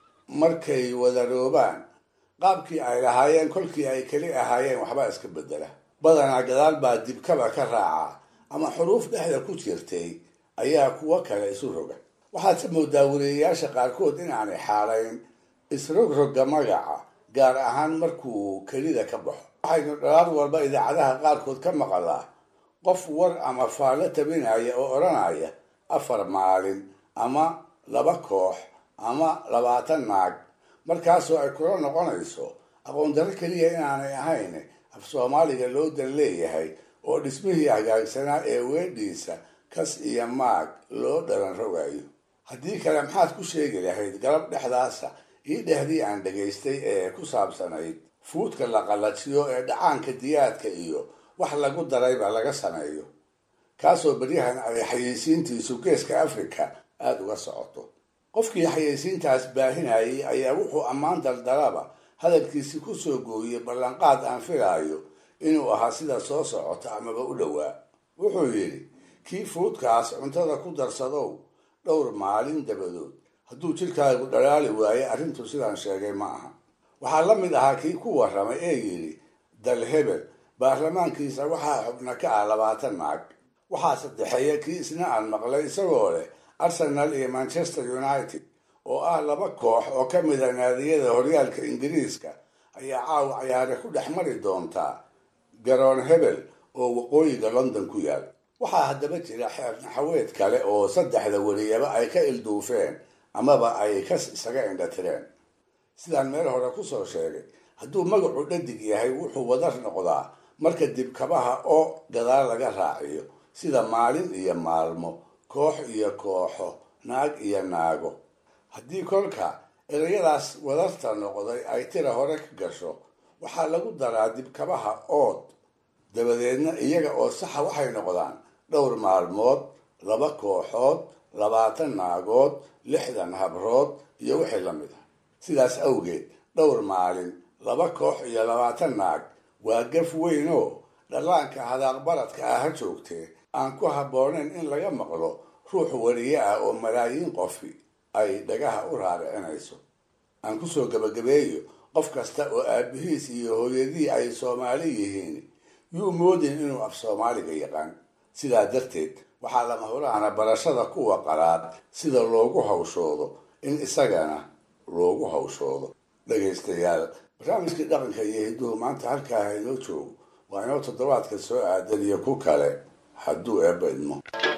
markay wadaroobaan qaabkii ay lahaayeen kolkii ay keli ahaayeen waxbaa iska bedela badanaa gadaal baa dibkaba ka raaca ama xuruuf dhexda ku jirtay ayaa kuwo kale isu roga waxaadse moodaa wariyayaasha qaarkood inaanay xaalayn isrogroga magaca gaar ahaan markuu kelida ka baxo waxaynu dhalaad walba idaacadaha qaarkood ka maqalaa qof war ama faallo tabinaya oo odhanaya afar maalin ama laba koox ama labaatan naag markaasoo ay kula noqonayso aqoon darro keliya inaanay ahayn af soomaaliga loo dan leeyahay oo dhismihii hagaagsanaa ee weedhiisa kas iyo maag loo dhalan rogayo haddii kale maxaad ku sheegi lahayd galab dhexdaasa ii dhehdii aan dhegaystay ee ku saabsanayd fuudka la qallajiyo ee dhacaanka diyaadka iyo wax lagu darayba laga sameeyo kaasoo beryahan ay xayeysiintiisu geeska africa aada uga socoto qofkii xayeysiintaas baahinayay ayaa wuxuu ammaan daldalaba hadalkiisi ku soo gooyey ballanqaad aan filaayo inuu ahaa sida soo socota amaba u dhowaa wuxuu yidhi kii fuudkaas cuntada ku darsadow dhowr maalin dabadood hadduu jidhkaagu dhalaali waaye arrintu sidaan sheegay ma aha waxaa la mid ahaa kii ku warramay ee yidhi dal hebel baarlamaankiisa waxaa xubna ka ah labaatan naag waxaa saddexeeya kii isna aan maqlay isagoo leh arsenal iyo manchester united oo ah laba koox oo ka mida naadiyada horyaalka ingiriiska ayaa caawa cayaare ku dhex mari doontaa garoon hebel oo waqooyiga london ku yaal waxaa haddaba jira xeer naxaweed kale oo saddexda wariyaba ay ka ilduufeen amaba ay kas isaga indhatireen sidaan meel hore kusoo sheegay hadduu magacu dhadig yahay wuxuu wadar noqdaa marka dibkabaha oo gadaal laga raaciyo sida maalin iyo maalmo koox iyo kooxo naag iyo naago haddii kolka erayadaas wadarta noqday ay tira hore ka gasho waxaa lagu daraa dibkabaha ood dabadeedna iyaga oo saxa waxay noqdaan dhowr maalmood laba kooxood labaatan naagood lixdan habrood iyo wixii la mid ah sidaas awgeed dhowr maalin laba koox iyo labaatan naag waa gaf weyn oo dhallaanka hadaaqbaradka ah ha joogtee aan ku habboonayn in laga maqlo ruux wariye ah oo malaayiin qofi ay dhagaha u raaricinayso aan kusoo gabagabeeyo qof kasta oo aabihiis iyo hooyadii ay soomaali yihiin yuu moodin inuu af soomaaliga yaqaan sidaa darteed waxaa lama huraana barashada kuwa qalaad sida loogu hawshoodo in isagana loogu hawshoodo dhagaystayaal barnaamijkii dhaqanka iyo hidduhu maanta halkaa haynoo joogo waa inoo toddobaadka soo aadan iyo ku kale hadduu eebba idmo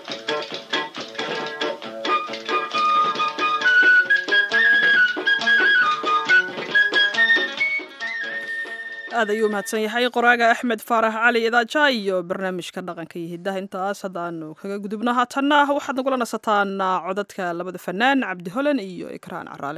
aad ayuu mahadsan yahay qoraaga axmed faarax cali idaaja iyo barnaamijka dhaqanka iyo hiddaha intaas haddaanu kaga gudubno haatanna waxaad nagula nasataan codadka labada fanaan cabdi holan iyo ikraan caraale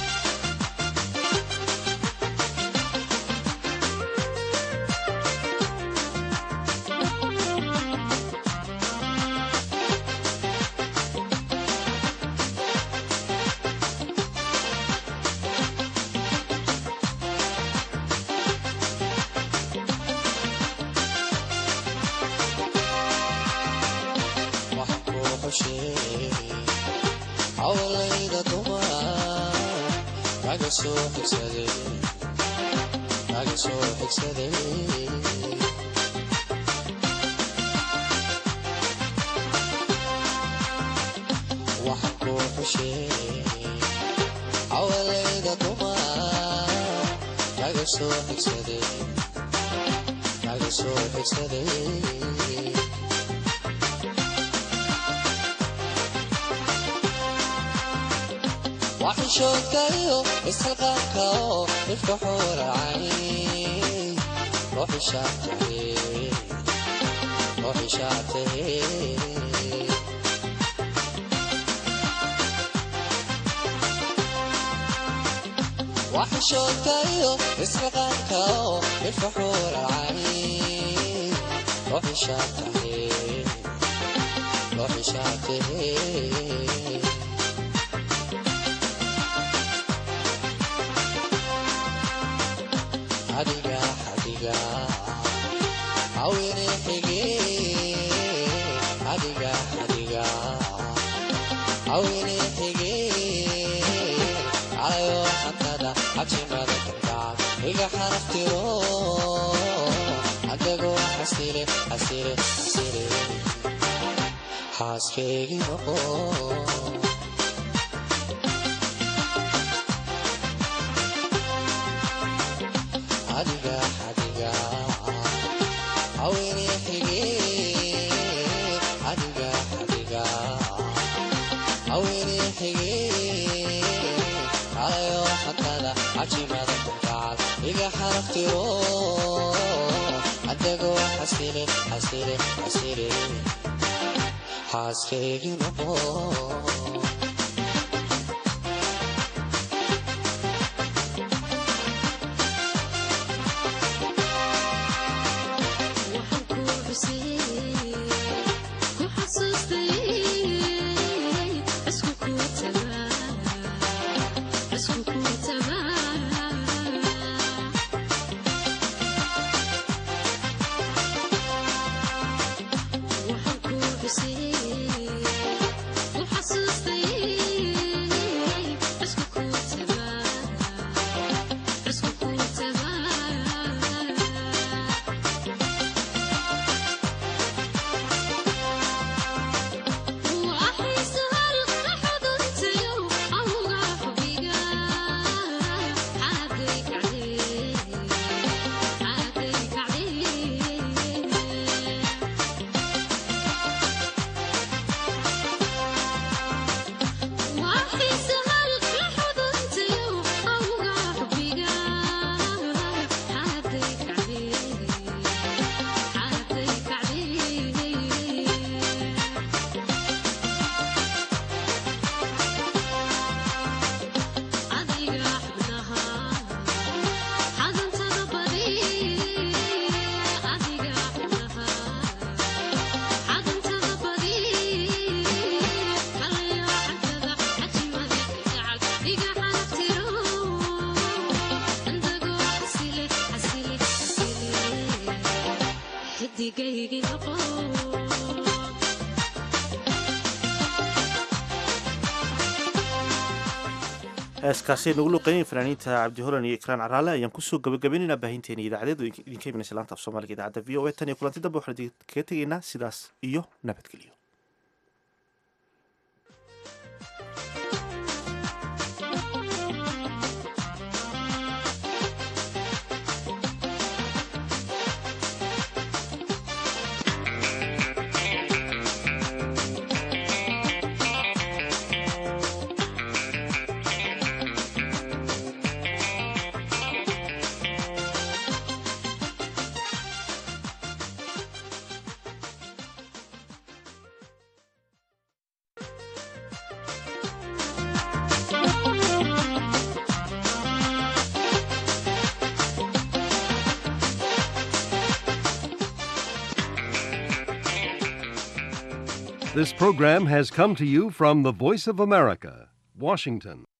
Thank you. kaga soo xigsaday kaga soo xigsaday waxaan kuu xushee awalayda dumar kaga soo xigsaday kaga soo xigsaday waxishoodkayo isxilqaanka oo dhifka xuuracay ruuxishaatahe ruuxishaatahe waxishoodkayo isxilqaanka oo dhifka xuuracay ruuxishaatahe ruuxishaatahe adiga adiga awene xige adiga adiga awene xige calayo xantada xajimada kalgacal iga xaraftiro adagoo xasile xasile xasile xaaskeygi noqo adiga adiga awene xige adiga adiga awene xige calayo xantada cajimada kalgacal iga xaraftiro adagoo xasile xasile xasile xaaskeygi noqo heeskaasi nagu luqeynaya fanaaniinta cabdi holan iyo ikraan caraale ayaan kusoo gabagabaynaynaa baahinteena idaacadeed oo idinka imanaysa laanta af soomaaliga idaacadda v o a tan iyo kulanti dambe waxaan idinkaga tegaynaa sidaas iyo nabadgelyo This program has come to you from the Voice of America, Washington.